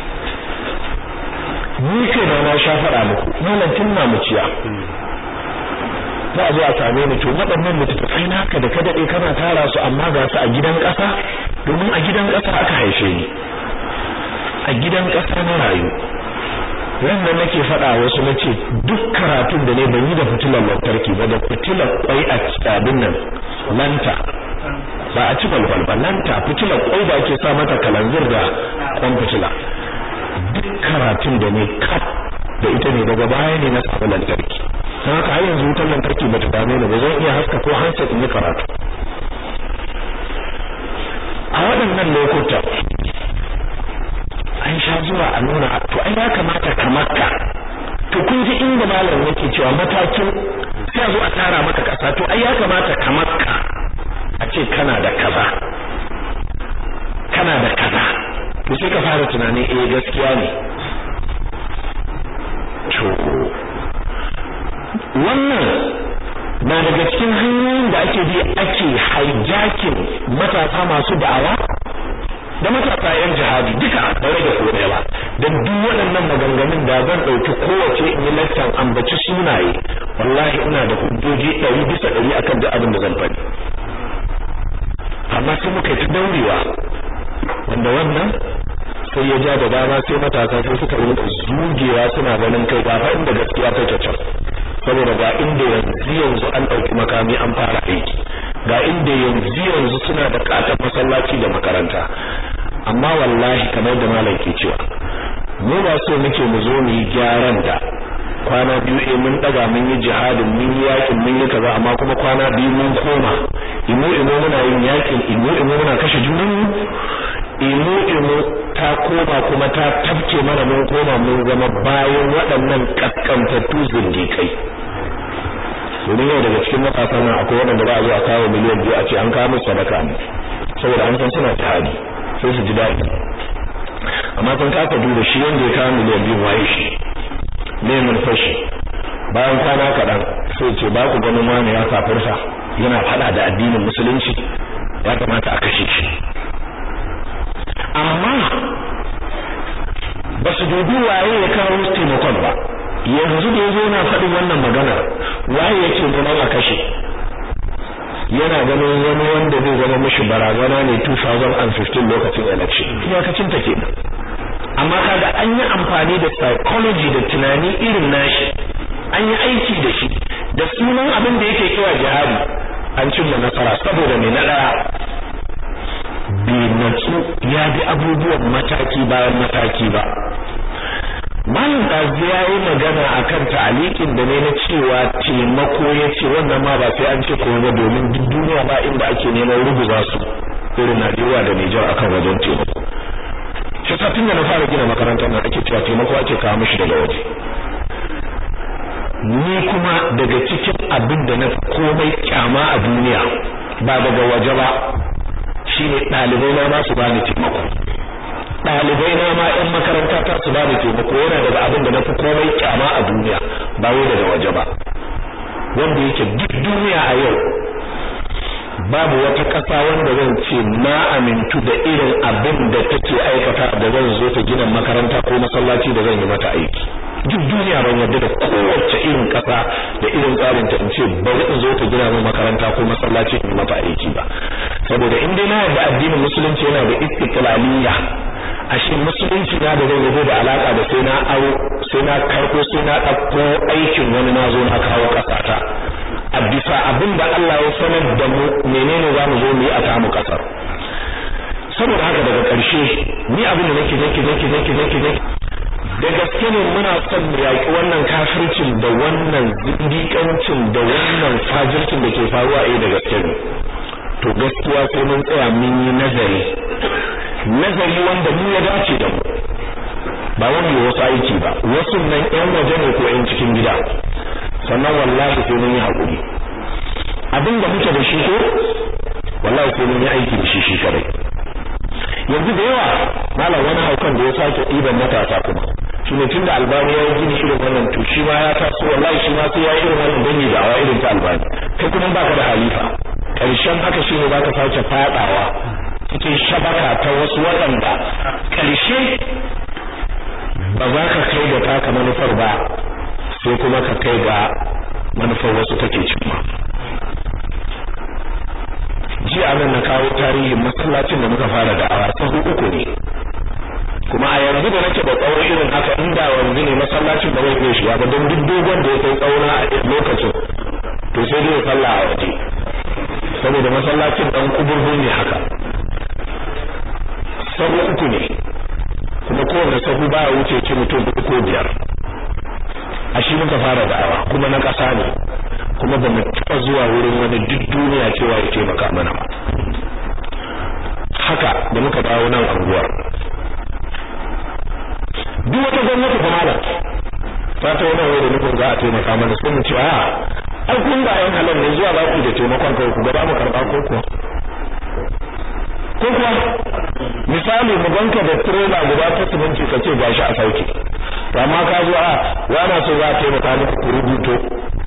ni kai na na sha faɗa muku malam tun na muciya za a zo a same ni to waɗannan littattafai naka da ka daɗe kana tara su amma ga su a gidan ƙasa domin a gidan ƙasa aka haife ni a gidan ƙasa na rayu ran da nake faɗa wasu na ce duk karatun da ne ban yi da fitilar lantarki ba da fitilar kwai a abin nan lanta ba a ci balbal ba lanta fitilar kwai da ake sa mata kalanzir da kwan fitila duk karatun da ne kaf da ita ne daga baya ne na samu lantarki don haka har yanzu wutar lantarki bata dame ni ba zan iya haska ko handset in yi karatu a waɗannan lokuta an sha zuwa a nuna to ai ya kamata ka makka to kun ji inda malam yake cewa matakin sai a zo a tara maka kasa to ai ya kamata ka makka a ce kana da kaza kana da kaza to sai ka fara tunani eh gaskiya ne to wannan na daga cikin hanyoyin da ake bi ake hijacking matasa masu da'awa da matasa yan jihadi duka da rage ko ɗaya ba dan duk waɗannan maganganun da zan ɗauki kowace in yi lattan ambaci sunaye wallahi ina da hujjoji ɗari bisa ɗari akan duk abin da zan faɗi amma sai muka yi ta daurewa wanda wannan sai ya ja da dama sai matasa sai suka rinka zugewa suna ganin kai ba fa inda gaskiya take can saboda ga inda yanzu yanzu an ɗauki makami an fara aiki ga inda yanzu yanzu suna da katon masallaci da makaranta amma wallahi kamar da malam ke cewa mu ba so muke mu zo mu yi gyaran da kwana biyu eh mun daga mun yi jihadin mun yi yakin mun yi kaza amma kuma kwana biyu mun koma imo imo muna yin yakin imo imo muna kashe junan mu imo imo ta koma kuma ta tafke mana mun koma mun zama bayan waɗannan kaskantattu zindikai domin yau daga cikin matasan nan akwai waɗanda za a zo a kawo miliyan biyu a ce an kawo musu sadaka ne saboda an san suna jihadi sai su ji daɗi amma sun kasa duba shi wanda ya kawo miliyan biyu waye shi ne mun fashi bayan kwana kaɗan sai ce ba ku ganin wani ya kafirta yana faɗa da addinin musulunci ya kamata a kashe shi amma ba su dubi waye ya kawo musu taimakon ba yanzu da yazo yana faɗin wannan magana waye yake neman a kashe yana ganin wani wanda zai zama mishi barazana ne 2015 lokacin election iyakacin ta kenan amma kaga an yi amfani da psychology da tunani irin nashi an yi aiki da shi da sunan abin da yake kira jihadi an cimma nasara saboda mai na daya bai natsu ya bi abubuwan mataki bayan mataki ba Malam Ɗazi ya yi magana a kan ta'alikin da ne na cewa taimako ya ce wannan ma ba sai an ce kuma ba domin duk duniya ba inda ake neman ruguza su irin Najeriya da Nijar akan wajen taimako. Shi sa tun da na fara gina makarantar nan ake cewa taimako ake kawo mishi daga waje. Ni kuma daga cikin abin da na komai kyama a duniya ba daga waje ba shine ɗalibai na ma su bani taimako. ɗalibai na ma ƴan makaranta ta su bani taimako yana daga abin da na fi komai kyama a duniya ba wai daga waje ba wanda yake duk duniya a yau babu wata ƙasa wanda zan ce na amintu da irin abin da take aikata da zan zo ta gina makaranta ko masallaci da zan yi mata aiki duk duniya ban yarda da kowace irin ƙasa da irin tsarin ta in ce bari in zo ta gina min makaranta ko masallaci in mata aiki ba saboda in dai na yarda addinin musulunci yana da istiqlaliyya ashe musulunci na da zai da alaka da sai na aro sai na karko sai na ɗauko aikin wani na zo na kawo ƙasata a bisa abin da Allah ya sanar da mu menene za mu zo mu yi a tamu ƙasar saboda haka daga ƙarshe ni abin da nake nake nake nake nake nake da gaske ne muna son mu yaƙi wannan kafircin da wannan zindiƙancin da wannan fajircin da ke faruwa eh da gaske ne to gaskiya sai mun tsaya mun yi nazari nazari wanda mu ya dace da mu ba wani wasu aiki ba wasu nan yan waje ne ko yan cikin gida sannan wallahi sai mun yi hakuri abin da muke da shi ko wallahi sai mun yi aiki da shi shi kadai yanzu da yawa malam wani haukan da ya sake ɗiban matasa kuma shi ne tunda albani ya yi gini irin wannan to shi ma ya taso wallahi shi ma sai ya yi irin wannan dangi da awa irin ta albani kai kuma baka da halifa karshen haka shi ne baka sake fadawa cikin shabaka ta wasu waɗanda ƙarshe ba za ka kai da taka manufar ba sai kuma ka kai ga manufar wasu take cimma jiya nan na kawo tarihin masallacin da muka fara da awa sahu uku ne kuma a yanzu da nake da tsawo irin haka inda yanzu ne masallacin da zai iya shiga ba don duk dogon da ya kai tsauna a lokacin to sai dai ya salla a waje saboda masallacin dan kuburbu ne haka sabu uku ne kuma kowane sahu baya wuce ci mutum ko biyar a shi muka fara da'awa kuma na ƙasa ne kuma ba mu taɓa zuwa wurin wani duk duniya cewa ya taimaka mana ba haka da muka dawo nan anguwar duk wata gwamnati fa malam ta ta wani wai da nufin za a taimaka mana sai mu ce a ai kun ba yan halal ne zuwa za ku da taimakon kai ku gaba mu karɓa ko kuwa ko kuwa misali mu banka da trailer guda ta siminti ka ce gashi a sauke to amma ka zo a wana so za a taimaka muku ku rubuto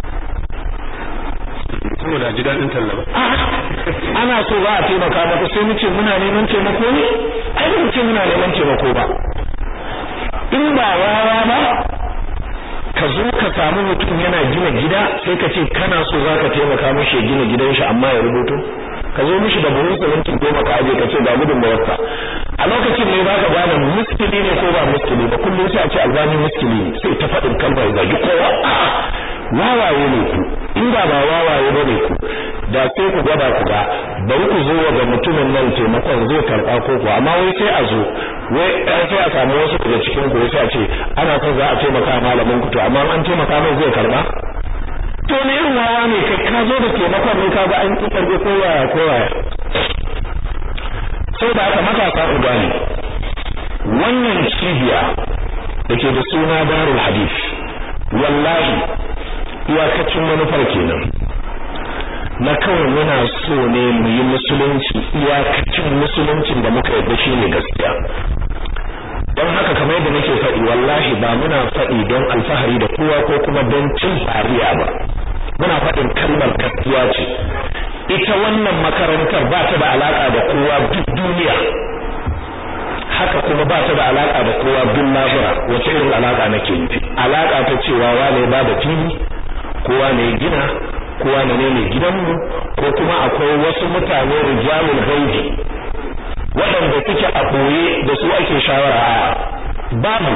saboda ji daɗin tallaba ana so za a taimaka maka sai mu ce muna neman taimako ne ai ba mu ce muna neman taimako ba in ba wawa ba ka zo ka samu mutum yana gina gida sai ka ce kana so za ka taimaka mishi ya gina gidan shi amma ya rubuto ka zo mishi da buhun siminti goma ka aje ka ce ga gudun da wasa a lokacin ne zaka gane muskili ne ko ba muskili ba kullum sai a ce albani muskili ne sai ta faɗin kalma ya zagi kowa wawaye ne ku in ba ba wawaye ba ne ku da sai ku gwada ku ga bari ku zo ga mutumin nan taimakon zai karɓa ko ku amma wai sai a zo wai sai a samu wasu daga cikin ku sai a ce ana son za a taimaka malamin ku to amma an taimaka mai zai karɓa to ne irin wawa ne kai ka zo da taimakon ne ka ga an ki karbe ko waya ko waya sai da aka matasa ku gane wannan cibiya da ke da suna darul hadith wallahi iyakacin manufar kenan na kawai muna so ne mu yi musulunci iyakacin musuluncin da muka yarda shi ne gaskiya don haka kamar yadda nake faɗi wallahi ba muna faɗi don alfahari da kowa ko kuma don cin fariya ba muna faɗin kalmar gaskiya ce ita wannan makarantar ba ta da alaka da kowa duk duniya haka kuma ba ta da alaka da kowa duk lahira wace irin alaka nake nufi alaka ta cewa wane ba da fili kowa ne gina kowa ne ne gidanmu ko kuma akwai wasu mutane rijalul gaibi waɗanda suke a ɓoye da su ake shawara a babu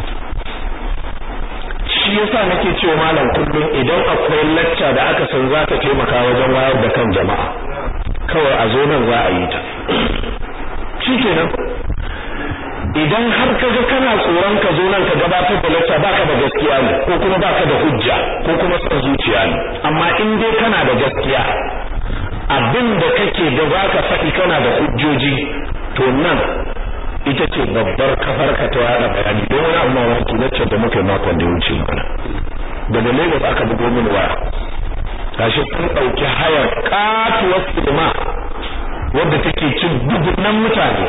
shi yasa nake cewa malam kullum idan akwai lacca da aka san za ta taimaka wajen wayar da kan jama'a kawai a zo nan za a yi ta shikenan idan har ka ga kana tsoron ka zo nan ka gabatar da lacca baka da gaskiya ne ko kuma baka da hujja ko kuma son zuciya ne amma in dai kana da gaskiya abin da kake da zaka faɗi kana da hujjoji to nan ita ce babbar kafar ka ta yada bayani don wani amma wani lacca da muka yi makon da ya wuce mana daga Lagos aka bugo mini waya gashi sun ɗauki hayar katuwar sinima wadda take cin dubunan mutane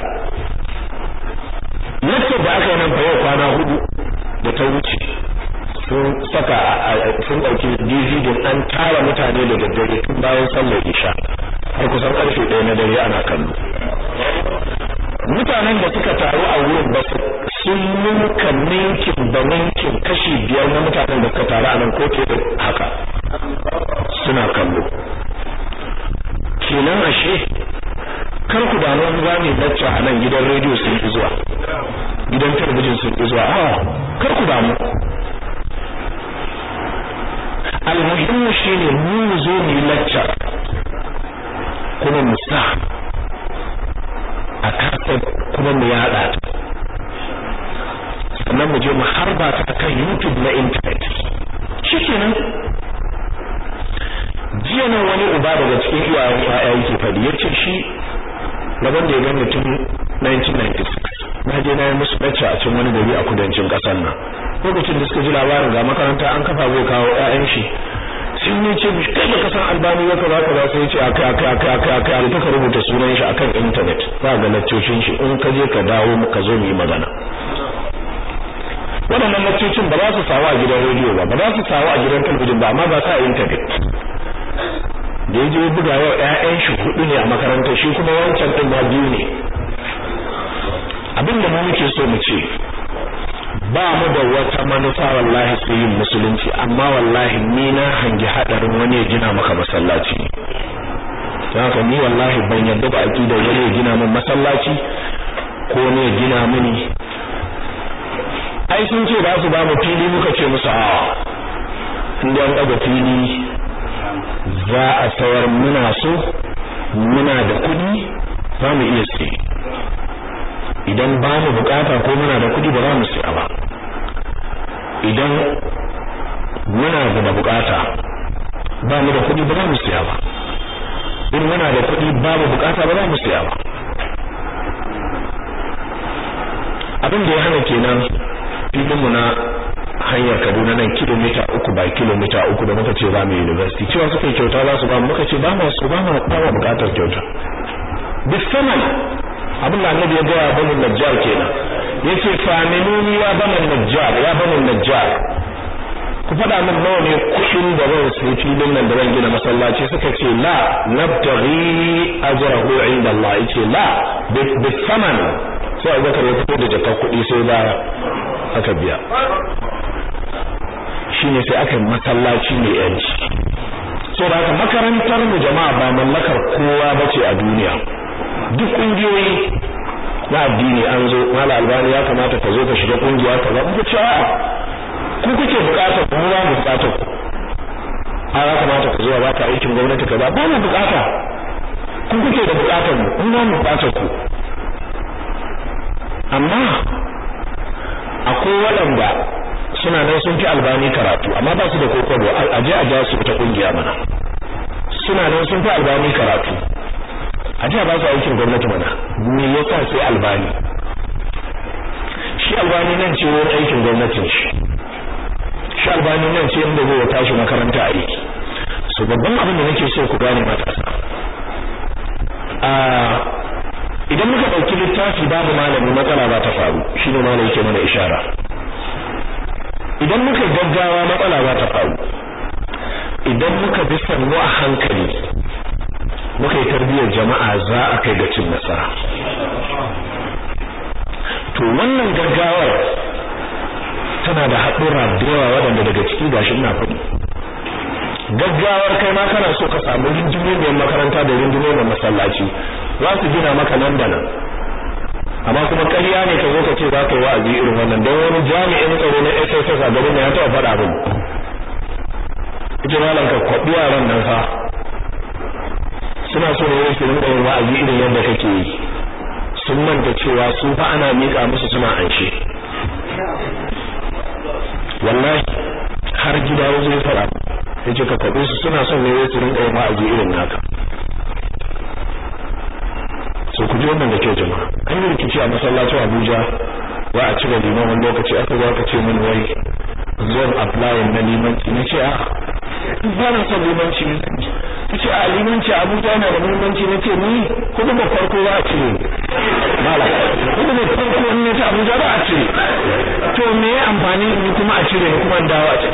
lacca da aka yi nan fa yau kwana hudu da ta wuce sun saka sun ɗauki DVD an tara mutane da daddare tun bayan sallar isha har kusan karfe ɗaya na dare ana kallo mutanen da suka taru a wurin ba su sun ninka ninkin da ninkin kashi biyar na mutanen da suka taru a nan ko ke da haka suna kallo kenan ashe kar ku damu wani za mu lacca a nan gidan rediyo sun fi zuwa gidan talabijin sun fi zuwa a kar ku damu almuhimmu shine mu mu zo mu yi lacca kuma mu sa a kasar kuma mu yada sannan mu je mu harba ta kan YouTube na internet shikenan jiya nan wani uba daga cikin iyayen ya'ya yake faɗi yace shi gaban da ya gani tun 1996 na je na yi musu bacci a cikin wani gari a kudancin ƙasar nan lokacin da suka ji labarin ga makaranta an kafa zai kawo ƴaƴan shi sun yi ce mishi kai baka san albani ya kaza kaza sai ce aka aka aka aka aka aka ka rubuta sunan shi akan internet za ga laccocin shi in ka je ka dawo ka zo mu yi magana waɗannan laccocin ba za su samu a gidan rediyo ba ba za su samu a gidan talabijin ba amma ba sa a internet da ya je buga yau ƴaƴan shi hudu ne a makarantar shi kuma wancan ɗin ma biyu ne abin da mu muke so mu ce ba mu da wata manufa wallahi sai yin musulunci amma wallahi ni na hangi hadarin wani ya gina maka masallaci don haka ni wallahi ban yarda ba aqida wani ya gina min masallaci ko ne ya gina mini ai sun ce za su ba mu fili muka ce musu a inda an daga fili za a sayar muna so muna da kuɗi za mu iya sai idan ba mu bukata ko muna da kuɗi ba za mu siya ba idan muna da bukata ba mu da kuɗi ba za mu siya ba in muna da kuɗi babu bukata ba za mu siya ba abin da ya hana kenan filinmu na hanyar Kaduna nan kilomita uku by kilomita uku da muka ce ba mu university cewa suka yi kyauta za su ba muka ce ba mu su ba mu ba mu bukatar kyauta bisaman abin da annabi ya gaya banu najjar kenan yace faminuni ya banu najjar ya banu najjar ku faɗa min nawa ne kuɗin da zan sai filin nan da zan gina masallaci suka ce la nabtaghi ajrahu inda Allah yace la bisaman sai Abubakar ya fito da jakar kuɗi sai ba aka biya shine sai aka masallaci mai yanci so da haka makarantar mu jama'a ba mallakar kowa bace a duniya duk kungiyoyi na addini an zo mala albani ya kamata ka zo ka shiga kungiya kaza ku ce a ku kuke bukatar ku ba mu bukatar ku a ya kamata ka zo ba ka aikin gwamnati kaza ba mu bukata ku kuke da bukatar mu mun ba mu bukatar ku amma akwai waɗanda suna nan sun fi albani karatu amma ba su da kokobo a je a ja su ta kungiya mana suna nan sun fi albani karatu a je a ba su aikin gwamnati mana me yasa sai albani shi albani nan ce wani aikin gwamnatin shi shi albani nan ce inda zai tashi makaranta aiki so babban abin da nake so ku gane matasa a idan muka ɗauki littafi babu malami matsala ba ta faru shine malami yake mana ishara idan muka gaggawa matsala za ta faru idan muka bi sannu a hankali muka yi tarbiyyar jama'a za a kai ga cin nasara to wannan gaggawar tana da haɗura da yawa waɗanda daga ciki gashi ina faɗi gaggawar kai ma kana so ka samu rinjimiyar makaranta da rinjimiyar masallaci za su gina maka nan da nan amma kuma ƙarya ne ka zo ka ce za ka yi wa'azi irin wannan don wani jami'in tsaro na SSS a garin ya taɓa faɗa min ita malam ka kwaɓi yaran nan fa suna so ne su rinka yin wa'azi irin yadda kake yi sun manta cewa su fa ana miƙa musu suna anshe wallahi har gida ya zo ya faɗa ya ce ka kwaɓe su suna son ne su rinka yin wa'azi irin naka so ku ji wannan da kyau jama'a an yi rikici a masallacin Abuja wa a cire liman wani lokaci aka zo aka ce min wai zon apply na limanci na ce a ba na son limanci ne ta ce a limanci Abuja yana da muhimmanci na ce ni kudu ba farko za a cire mala kudu ba farko in ne ta Abuja ba a cire to me ya amfani ni kuma a cire ni kuma in dawo a cire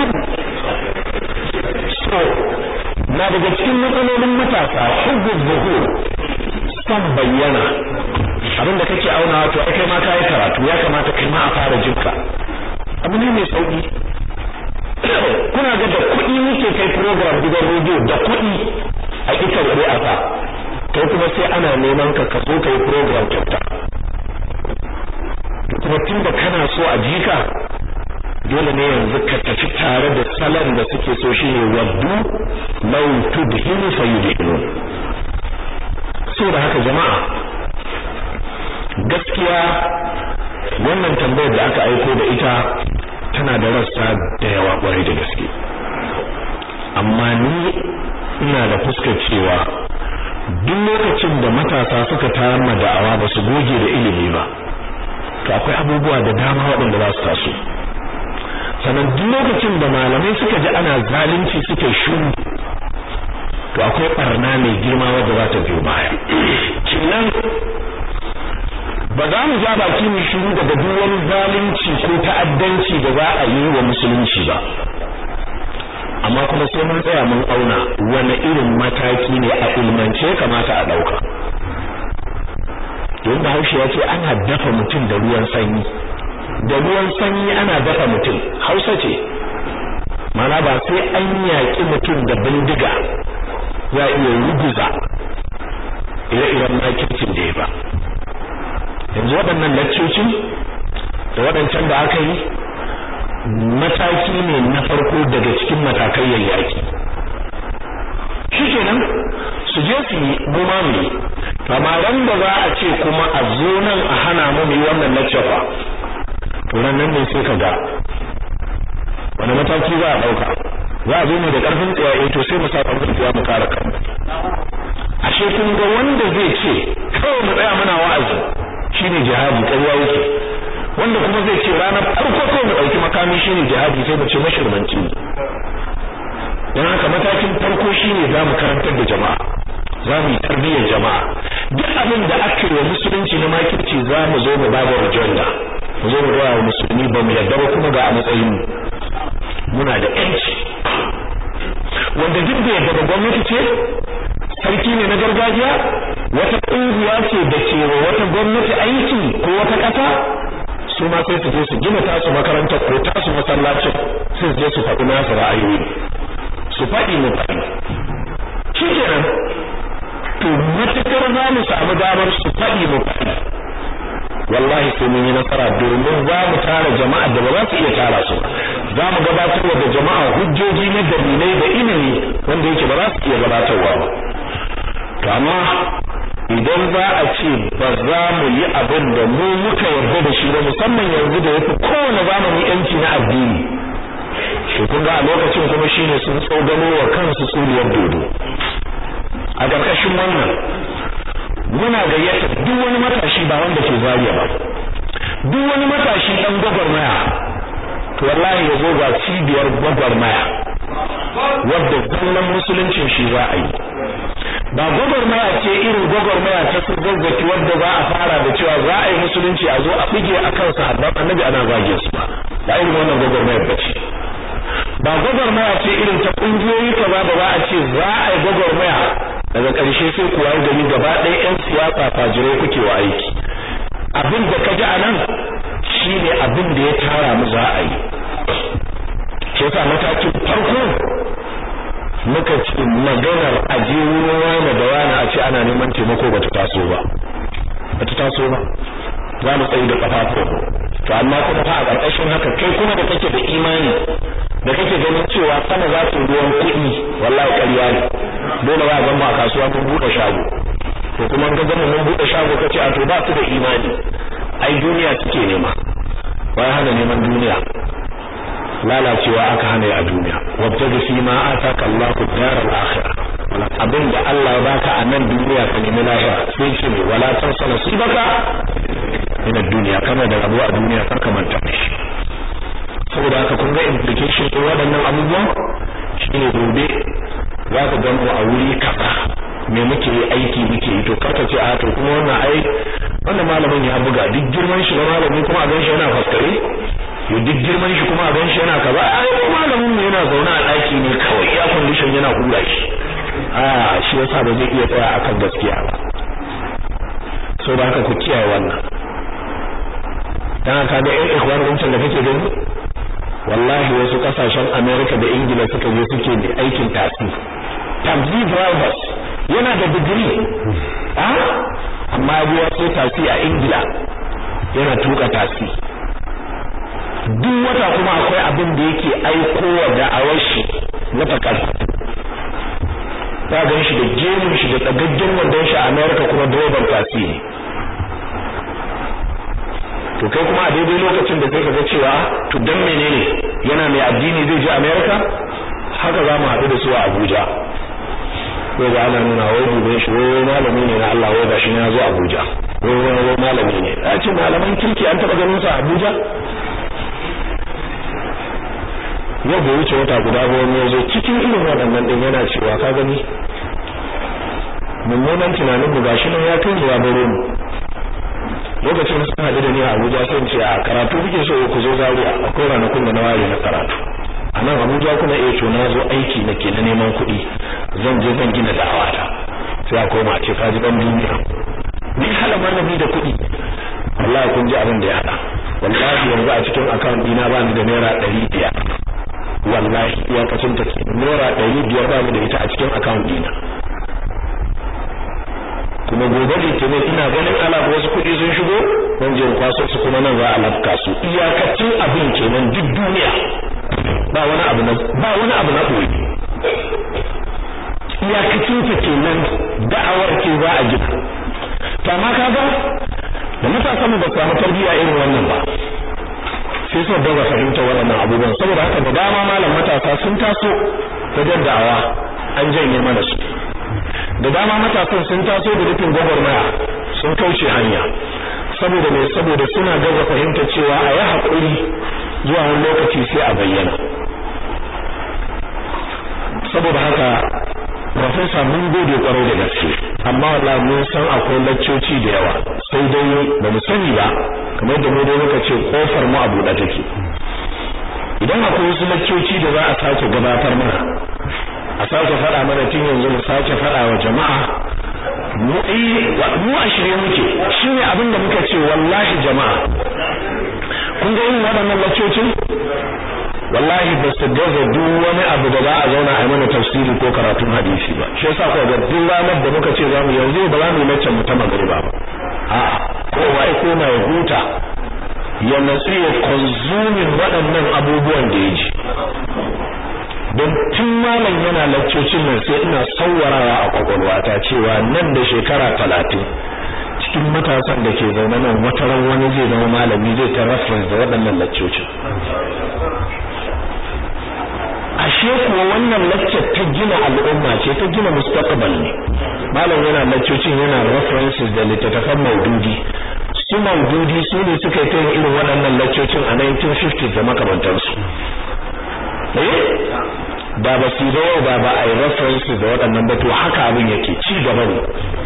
so na daga cikin matsalolin matasa hubbu zuhur son bayyana abin da kake auna to ai kai ma ka yi karatu ya kamata kai ma a fara jinka abu ne mai sauki kuna ga da kuɗi muke kai program gidan rediyo da kuɗi a ita wuri a sa kai kuma sai ana neman ka ka zo kai program kyauta kuma tun da kana so a jika dole ne yanzu ka tafi tare da salon da suke so shine waddu law tudhinu fayudhinun saboda haka jama'a gaskiya wannan tambayar da aka aiko da ita tana da rassa da yawa kwarai da gaske amma ni ina da fuskar cewa duk lokacin da matasa suka tayar ma da'awa ba su goge da ilimi ba to akwai abubuwa da dama waɗanda za su taso sannan duk lokacin da malamai suka ji ana zalunci suke shuru to akwai barna mai girma wadda za ta biyo baya kenan ba za mu ja baki mu shiru daga duk wani zalunci ko ta'addanci da za a yi wa musulunci ba amma kuma sai mun tsaya mun auna wani irin mataki ne a ilmance kamata a ɗauka don bahaushe ya ce ana dafa mutum da ruwan sanyi da ruwan sanyi ana dafa mutum hausa ce mana ba sai an yaƙi mutum da bindiga za iya ruguza ire-iren makircin da ya ba yanzu waɗannan laccocin da waɗancan da aka yi mataki ne na farko daga cikin matakai yayyaki shi kenan su je su yi goma mu amma ran da za a ce kuma a zo nan a hana mu yi wannan lecture fa to nan ne sai ka ga wani mataki za a dauka za a zo ne da karfin tsaye to sai mu sa karfin tsaye mu kare kanmu ashe kun ga wanda zai ce kawai mu tsaya muna wa'azi shine jihadi ƙarya yake wanda kuma zai ce ranar farko kawai mu ɗauki makami shine jihadi sai mu ce mashirmanci don haka matakin farko shine za mu karantar da jama'a za mu yi tarbiyyar jama'a duk abin da aka yi wa musulunci na makirci za mu zo mu ba da rajanda mu zo mu gaya wa musulmi ba mu yarda ba kuma ga a matsayin mu muna da yanci wanda duk da yadda da gwamnati ce sarki ne na gargajiya wata ƙungiya ce da ke wa wata gwamnati aiki ko wata ƙasa su ma sai su je su gina tasu makaranta ko tasu masallacin sai su je su faɗi nasu ra'ayoyi su faɗi mu faɗi shi kenan to matakar za mu samu damar su faɗi mu faɗi wallahi sai mun yi nasara domin za mu tara jama'a da ba za su iya tara su ba za mu gabatar da jama'a hujjoji na dalilai da ilimi wanda yake ba za su iya gabatarwa ba to amma idan za a ce ba za mu yi abin da mu muka yarda da shi ba musamman yanzu da yafi kowane zamani yanci na addini shi kun ga a lokacin kuma shine sun tsogano wa kansu tsuriyar dodo a ƙarƙashin wannan muna gayyata duk wani matashi ba wanda ke zariya ba duk wani matashi dan gwagwarmaya to wallahi ya zo ga cibiyar gwagwarmaya wadda zallan musuluncin shi za a yi ba gwagwarmaya ce irin gwagwarmaya ta su zazzaki wadda za a fara da cewa za a yi musulunci a zo a bige a kan sahabban annabi ana zage su ba ba irin wannan gwagwarmayar ba ce ba gwagwarmaya ce irin ta kungiyoyi kaza da za a ce za a yi gwagwarmaya daga ƙarshe sai kuwa gani gaba ɗaya 'yan siyasa fajirai kuke wa aiki abin da ka ji a nan shine abin da ya tara mu za a yi shi yasa matakin farko muka ce maganar aje wurin wani da wani a ce ana neman taimako bata taso ba bata taso ba za mu tsayi da kafafu to amma kuma fa a ƙarƙashin haka kai kuma da kake da imani da kake ganin cewa sama za su ruwan kuɗi wallahi ƙarya ne dole ba zan mu a kasuwa mun buɗe shago to kuma in ka zama mun buɗe shago kace a to ba su da imani ai duniya suke nema wai hana neman duniya lalacewa aka hana a duniya wabtaji fi ma ataka Allahu daral akhirah abin da Allah ya baka a nan duniya ka nemi lahira sai ce ne wala tansa nasibaka min ad-dunya kama da rabu a duniya kar ka manta shi saboda haka kun ga implication din waɗannan abubuwan shine gobe za ka gan mu a wuri kaza me muke yi aiki muke yi to karka ce a to kuma wannan ai wannan malamin ya buga duk girman shi na malami kuma a ganshi yana faskare yo duk girman shi kuma a ganshi yana kaza ai malamin mu yana zaune a daki ne kawai ya condition yana hura shi a shi yasa ba zai iya tsaya akan gaskiya ba so da haka ku kiyaye wannan dan haka ga ƴan ikhwan wancan da kake gani wallahi wasu kasashen America da Ingila suka je suke da aikin tasi taxi drivers yana da digiri a amma ya sai tasi a Ingila yana tuka tasi duk wata kuma akwai abin da yake aikowa da awashi na fakar ta gan shi da gemun shi da tsagaggen wandon shi a America kuma direban tasi ne to kai kuma a daidai lokacin da sai ka ga cewa to dan menene yana mai addini zai je America haka za mu haɗu da su a Abuja ko ga ana nuna wai dubin shi wai malami ne na Allah wai gashi ya zo Abuja wai wai malami ne a ce malaman kirki an taba ganin su a Abuja yau bai wuce wata guda ba wani yazo cikin irin waɗannan din yana cewa ka gani mummunan tunanin mu gashi nan ya kai ya baro mu lokacin sun haɗu da ni a Abuja sai in ce a karatu kuke so ku zo Zaria akwai ranakun da na ware na karatu a nan Abuja kuma eh to na zo aiki nake na neman kuɗi zan je zan gina da'awata sai a koma a ce ka ji dan duniya ni hala malami da kuɗi wallahi kun ji abin da ya haɗa wallahi yanzu a cikin account dina ba ni da naira ɗari biyar wallahi iyakacin ta naira ɗari biyar ba ni da ita a cikin account dina kuma gobe litinin ina ganin alaka wasu kuɗi sun shigo zan je kwaso su kuma nan za a lafka su iyakacin abin kenan duk duniya ba wani abu na ba wani abu na ɓoye iyakacin ta kenan da'awar ce za a gina to amma kaga da matasan mu ba su samu tarbiyya irin wannan ba sai su daga fahimta waɗannan abubuwan saboda haka da dama malam matasa sun taso wajen da'awa an janye mana su da dama matasan sun taso da rufin gwagwarmaya sun kauce hanya saboda mai saboda suna gaza fahimta cewa a yi haƙuri zuwa wani lokaci sai a bayyana saboda haka Profesa mun gode kwarai da gaske amma wallahi mun san akwai laccoci da yawa sai dai ba mu sani ba kamar da mu dai muka ce kofar mu a buɗe take idan akwai wasu laccoci da za a sake gabatar mana a sake faɗa mana tun yanzu mu sake faɗa wa jama'a mu mu a shirye muke shine abin da muka ce wallahi jama'a kun ga irin waɗannan laccocin wallahi ba su gaza duk wani abu da za a zauna a mana tafsiri ko karatun hadisi ba shi yasa kuwa ga duk ranar da muka ce zamu yanzu ba za mu yi laccan mu ta magariba ba a'a kowa ya koma ya huta ya natsu ya konsumin waɗannan abubuwan da ya ji don tun malam yana laccocin nan sai ina sauwarawa a kwakwalwata cewa nan da shekara talatin cikin matasan da ke zaune nan wata ran wani zai zama malami zai ta reference da waɗannan laccocin ashe kuwa wannan lecture ta gina al'umma ce ta gina mustaqbal ne malam yana laccocin yana references da littattafan maududi su maududi su ne suka yi ta irin waɗannan laccocin a 1950 da makamantansu eh da ba su da ba ba a yi references da waɗannan ba to haka abin yake ci gaba ne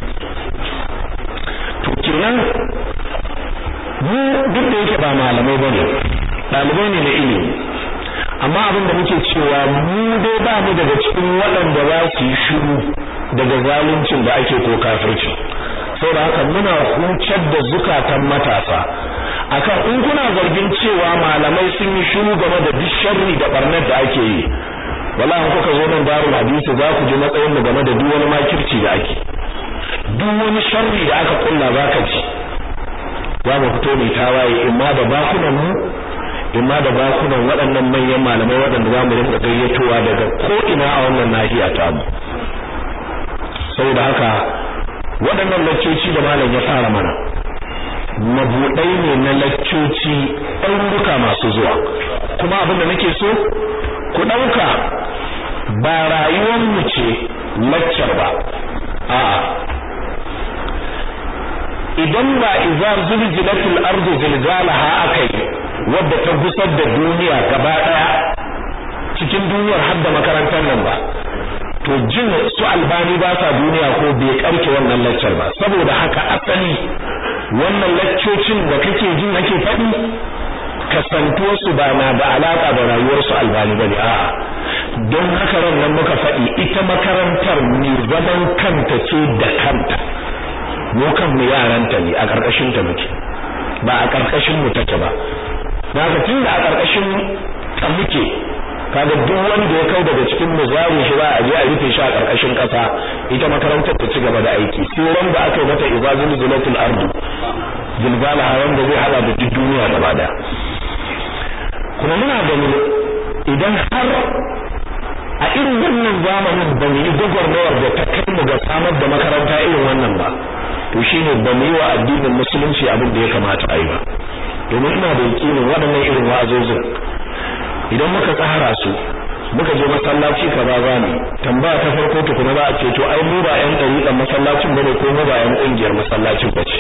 to kenan mu duk da yake ba malamai bane ɗalibai ne na ilimi amma abin da muke cewa mu dai ba mu daga cikin waɗanda za su yi shiru daga zaluncin da ake ko kafirci saboda haka muna hucar da zukatan matasa akan in kuna zargin cewa malamai sun yi shiru game da duk sharri da barnar da ake yi wala in kuka zo nan darul hadisi za ku ji matsayin mu game da duk wani makirci da ake duk wani sharri da aka kulla za ka ji za mu fito mai tawaye imma da bakunan mu imma da bakunan waɗannan manyan malamai waɗanda za mu rinka gayyatowa daga ko'ina a wannan nahiya ta mu saboda haka waɗannan laccoci da malam ya fara mana mabuɗai ne na laccoci ɗauruka masu zuwa kuma abin da nake so ku ɗauka ba rayuwar mu ce laccar ba a'a idan ba iza zulzilatul ardu zilzalaha akai wadda ta gusar da duniya gaba daya cikin duniyar har da makarantar nan ba to jin su albani ba sa duniya ko bai karke wannan laccar ba saboda haka asali wannan laccocin da kake jin ake faɗi kasantuwar su ba na da alaka da rayuwar su albani bane a'a don haka ran nan muka faɗi ita makarantar ne zaman kanta ce da kanta mu kan mu yaranta ne a karkashin ta muke ba a karkashin mu take ba daga tun da a karkashin ta muke kaga duk wanda ya kau daga cikin mu zari shi ba a je a rufe shi a karkashin kasa ita makarantar ta ci gaba da aiki sai ran da aka yi mata ibazul zulatul ardu zilzala wanda zai hada da duk duniya gaba daya kuma muna gani idan har a irin wannan zamanin ba mu yi gwagwarmayar da ta kai mu ga samar da makaranta irin wannan ba to shine ba mu yi wa addinin musulunci abin da ya kamata a yi ba domin ina da yakinin waɗannan irin wa'azozin idan muka tsara su muka je masallaci kaza za mu tambaya ta farko tukuna za a ce to ai mu ba ƴan ɗariƙan masallacin bane ko mu ba ƴan ƙungiyar masallacin bace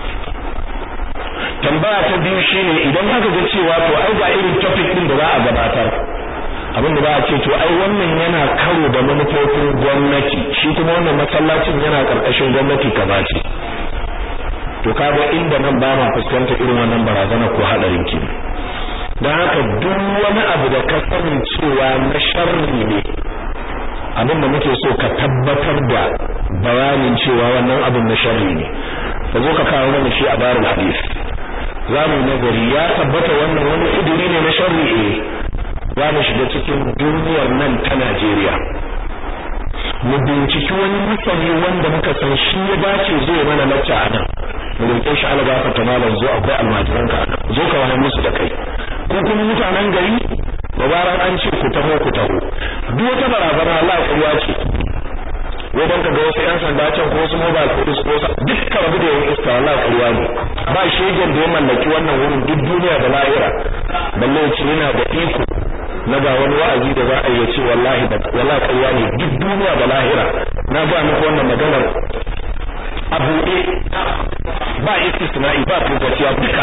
tambaya ta biyu shine idan aka ga cewa to ai ga irin topic din da za a gabatar abin da za a ce to ai wannan yana karo da manufofin gwamnati shi kuma wannan masallacin yana karkashin gwamnati kaza ce to kaga inda nan ba ma fuskanta irin wannan barazana ko hadarin ki dan haka duk wani abu da ka sani cewa na sharri ne abin da muke so ka tabbatar da bayanin cewa wannan abin na sharri ne ka zo ka kawo mana shi a darul hadith za mu nazari ya tabbata wannan wani idiri ne na sharri eh za mu shiga cikin duniyar nan ta Najeriya mu binciki wani masani wanda muka san shi ya dace zai mana lacca a nan mu roƙe shi Allah gafarta malam zo akwai almajiran ka nan zo ka wani musu da kai ko kuma mutanen gari babaran an ce ku taho ku taho duk wata barazana Allah ƙarya ce ko dan ka ga wasu yan sanda can ko wasu mobile police ko dukkan rabu da yan iska wallahi ƙarya ne ba shegen da ya mallaki wannan wurin duk duniya da lahira balle ce yana da iko na ga wani wa'azi da za a yi ce wallahi da wallahi ƙarya ne duk duniya da lahira na ga muku wannan maganar a buɗe ba istisna'i ba tokaciya duka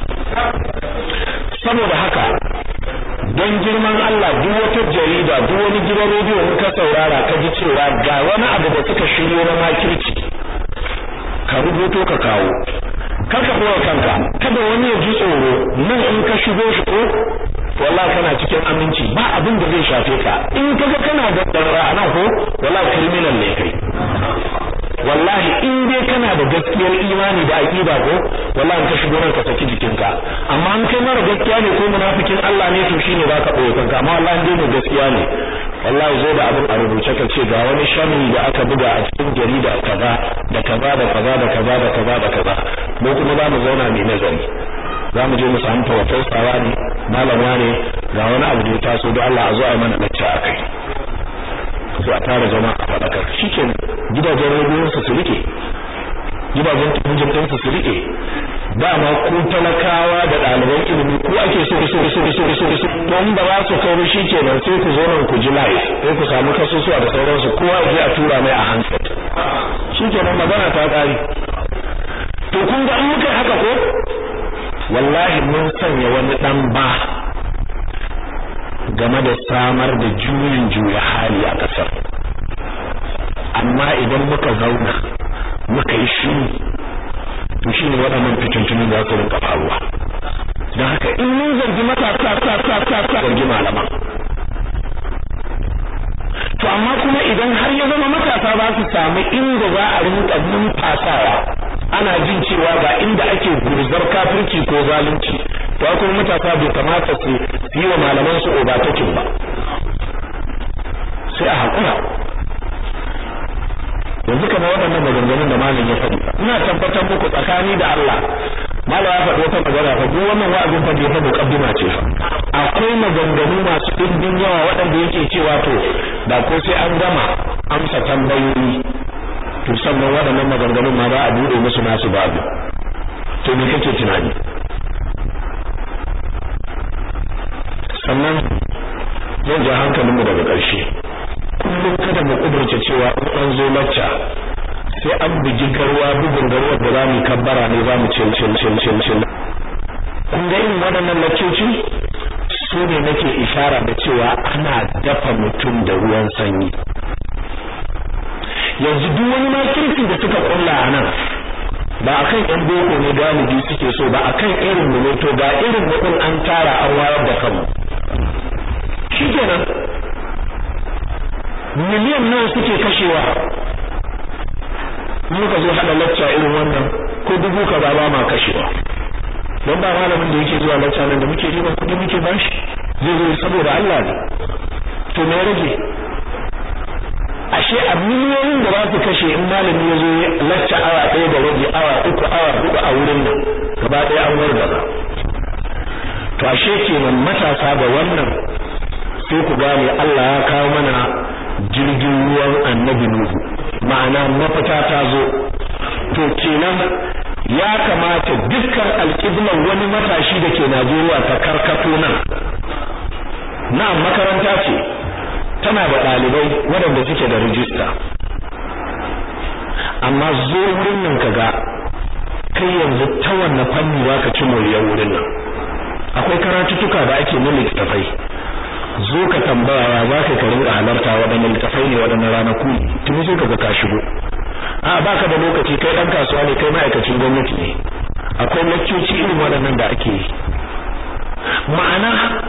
saboda haka don girman Allah duk wata jarida duk wani gidan rediyo in ka saurara ka ji cewa ga wani abu da suka shiryo na makirci ka rubuto ka kawo kar ka kowa kanka kada wani ya ji tsoro nan in ka shigo shi ko wallahi kana cikin aminci ba abin da zai shafe ka in kaga kana da ra'ana ko wallahi criminal ne kai wallahi in dai kana da gaskiyar imani da aqida ko wallahi ka shigo ranka saki jikinka amma an kai mara gaskiya ne ko munafikin Allah ne to shine zaka boye kanka amma wallahi dai ne gaskiya ne wallahi zo da abin a rubuce ka ce ga wani sharri da aka buga a cikin jarida kaza da kaza da kaza da kaza da kaza da kaza mu kuma za mu zauna mai nazari za mu je mu samu tawaffasawa ne malama ne ga wani abu da ya taso da Allah a zo a mana lacca akai su a tara jama'a a faɗakar shi ke gidajen rediyon su su rike gidajen tunjin ɗin su su rike dama ku talakawa da ɗaliban ilimi ku ake so so so so so so don ba za su kai shi kenan sai ku zo nan ku ji live sai ku samu kasusuwa da sauransu kowa ya je a tura mai a handset shi kenan magana ta ƙare to kun ga an muka haka ko wallahi mun sanya wani ɗan ba game da samar da juyin juya hali a ƙasar amma idan muka zauna muka yi shiru to shi ne waɗannan fitintunin za su rinka faruwa don haka in mun zargi matasa sa sa sa sa zargi malaman to amma kuma idan har ya zama matasa za su samu inda za a rinka numfasawa ana jin cewa ga inda ake gurzar kafirci ko zalunci to kuma matasa bai kamata su yi wa malaman su obatakin ba sai a hakura yanzu kamar waɗannan maganganun da malam ya faɗi ina tabbatar muku tsakani da Allah malam ya faɗi wata magana fa duk wannan wa'azin fa bai fa muqaddima ce fa akwai maganganu masu ɗimbin yawa waɗanda yake cewa to da ko sai an gama amsa tambayoyi to sannan waɗannan maganganun ma za a buɗe musu nasu babu to me kake tunani sannan zan ja hankalinmu daga ƙarshe kullum kada mu kudurce cewa in an zo lacca sai an bugi garwa bugun garwa da zamu kabbara ne zamu cin cin cin cin cin kun ga irin waɗannan laccoci su ne nake ishara da cewa ana dafa mutum da ruwan sanyi yanzu duk wani makirci da suka kulla a nan ba akan yan boko ne galibi suke so ba akan irin mu ne to ga irin mu an tara an wayar da kanmu shikenan miliyan nawa suke kashewa muka zo hada lacca irin wannan ko dubu ka ba ba ma kashewa don ba malamin da yake zuwa lacca nan da muke riba kudi muke bashi zai zo saboda Allah ne to me rage ashe a miliyoyin da za su kashe in malami ya zo lacca awa ɗaya da rabi awa uku awa huɗu a wurin nan gaba ɗaya an wargaza to ashe kenan matasa da wannan sai ku gane Allah ya kawo mana jirgin ruwan annabi Nuhu ma'ana mafita ta zo to kenan ya kamata dukkan alƙiblar wani matashi da ke Najeriya ta karkato nan na makaranta ce tana da ɗalibai waɗanda suke da rijista amma zo wurin nan kaga kai yanzu ta wanne fanni za ka ci moriyar wurin nan akwai karatuttuka da ake na littattafai zo ka tambaya ya za ka rinka halarta waɗannan littattafai ne waɗannan ranaku tuni sai ka ga ka shigo a baka da lokaci kai ɗan kasuwa ne kai ma'aikacin gwamnati ne akwai lakcoci irin waɗannan da ake yi ma'ana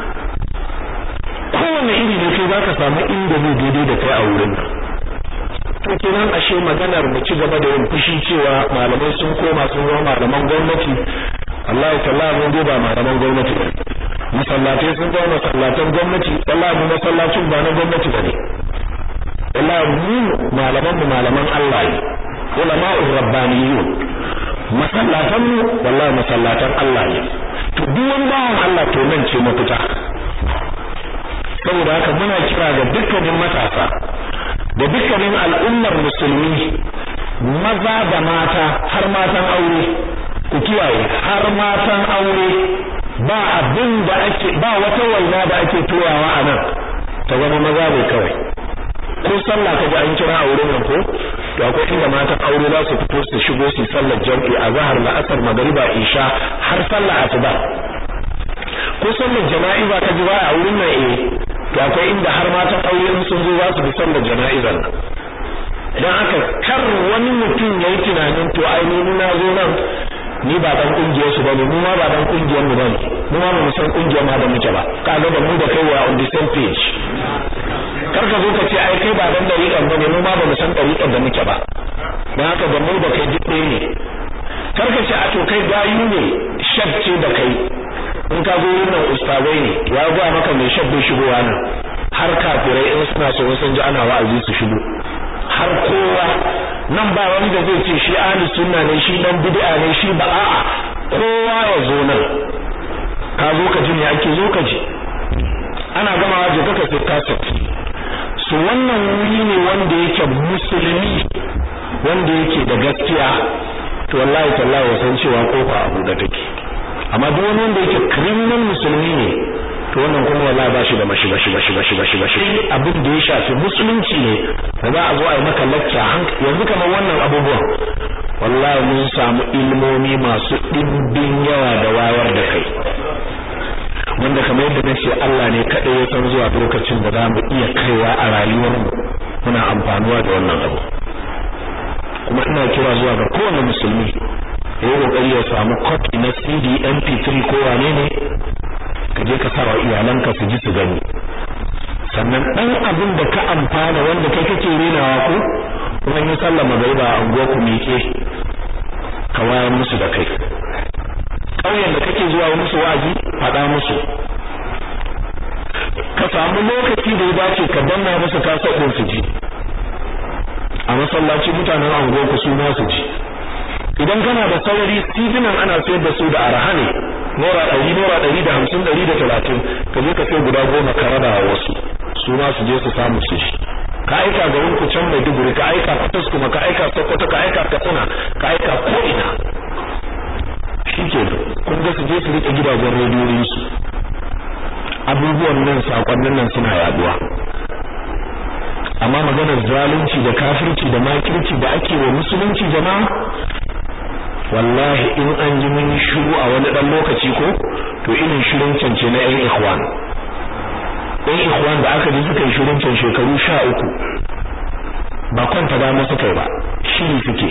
kowane iri ne kai za ka samu inda zai daidai da kai a wurin nan to kenan ashe maganar mu ci gaba da yin fushi cewa malamai sun koma sun zama malaman gwamnati Allah ya talla mun ba malaman gwamnati ba masallatai sun zama masallatan gwamnati wallahi mu masallacin ba na gwamnati bane wallahi mu malaman mu malaman Allah ne ulama'ur rabbaniyun masallatan mu wallahi masallatan Allah ne to duk wani bawan Allah to nan ce mafita saboda haka muna kira ga dukkanin matasa da dukkanin al'ummar musulmi maza da mata har matan aure ku kiyaye har matan aure ba abin da ake ba wata waina da ake turawa a nan ta zama maza ne kawai ko sallah ka ji an kira a wurin nan ko to akwai inda matan aure za su fito su shigo su sallar jam'i a zahar la'asar magariba isha har sallah asuba ko sallar jana'iza ka ji ba a wurin nan eh to akwai inda har matan aure in sun zo za su bi sallar jana'izar nan dan haka kar wani mutum yayi tunanin to ai ni na zo nan ni ba dan kungiyar su bane mu ma ba dan kungiyar mu bane mu ma mu san kungiyar ma da muke ba kaga da mu da kai wa on the same page kar ka zo ka ce ai kai ba dan dariƙan bane mu ma ba mu san dariƙan da muke ba dan haka da mu da kai duk ɗaya ne kar ka ce a to kai gayu ne shabce da kai in ka zo yin nan ustazai ne ya ga maka mai shabbe shigowa nan har kafirai in suna so sun ji ana wa'azi su shigo har kowa nan ba wanda zai ce shi ahli sunna ne shi dan bid'a ne shi ba a'a kowa ya zo nan ka zo ka ji me ake zo ka ji ana gamawa je kaka sai kaset su wannan wuri ne wanda yake musulmi wanda yake da gaskiya to wallahi tallahi ya san cewa kofa abu da take amma duk wani wanda yake criminal musulmi ne to wannan kuma wallahi ba shi da mashi bashi bashi bashi bashi bashi abin da ya shafi musulunci ne da za a zo a yi maka lacca yanzu kamar wannan abubuwan wallahi mun samu ilmomi masu ɗimbin yawa da wayar da kai wanda kamar yadda nace Allah ne kaɗai ya san zuwa lokacin da za mu iya kaiwa a rayuwarmu muna amfanuwa da wannan abu kuma ina kira zuwa ga kowane musulmi ya yi kokari ya samu copy na CD MP3 ko wane ne ka je ka sawa iyalanka su ji su gani sannan dan abin da ka amfana wanda kai kake renawa ko kuma in sallah magariba a unguwar ku miƙe ka wayar musu da kai ƙauyen da kake zuwa musu wa'azi faɗa musu ka samu lokaci da ya dace ka danna musu kasa ɗin su ji a masallaci mutanen unguwar ku su ma su ji idan kana da saurari tijinan ana sayar da su da arha ne naira ɗari naira ɗari da hamsin ɗari da talatin ka je ka sai guda goma ka raba wa wasu su ma su je su samu su shi ka aika garin ku can mai duguri ka aika fatas kuma ka aika sokoto ka aika katsina ka aika ko ina shi ke kun ga su je su riƙe gidajen rediyoyin su abubuwan nan sakonnin nan suna yaduwa amma maganar zalunci da kafirci da makirci da ake wa musulunci jama'a wallahi in an ji mun shiru a wani dan lokaci ko to irin shirin cance na yan ikhwan yan ikhwan da aka ji suka yi shirin can shekaru sha uku ba kwanta ba musu kai ba shiri suke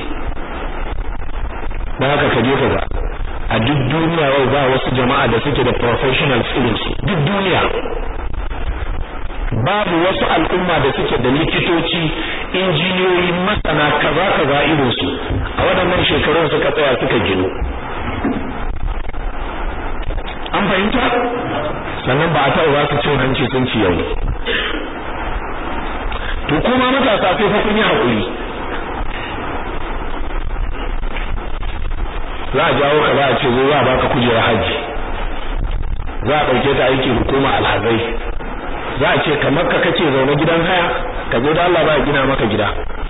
dan haka ka je ka ga a duk duniya wai ba wasu jama'a da suke da professionals irin su duk duniya babu wasu al'umma da suke da likitoci injiniyoyi masana kaza kaza irin su a waɗannan shekarun suka tsaya suka gino an fahimta sannan ba a taɓa ba su cin hanci sun ci yau to kuma matasa sai fa kun yi haƙuri za a jawo ka za a ce zo za a baka kujera hajji za a ɗauke ta aiki hukuma alhazai za a ce kamar ka kace zaune gidan haya ka zo da Allah ba gina maka gida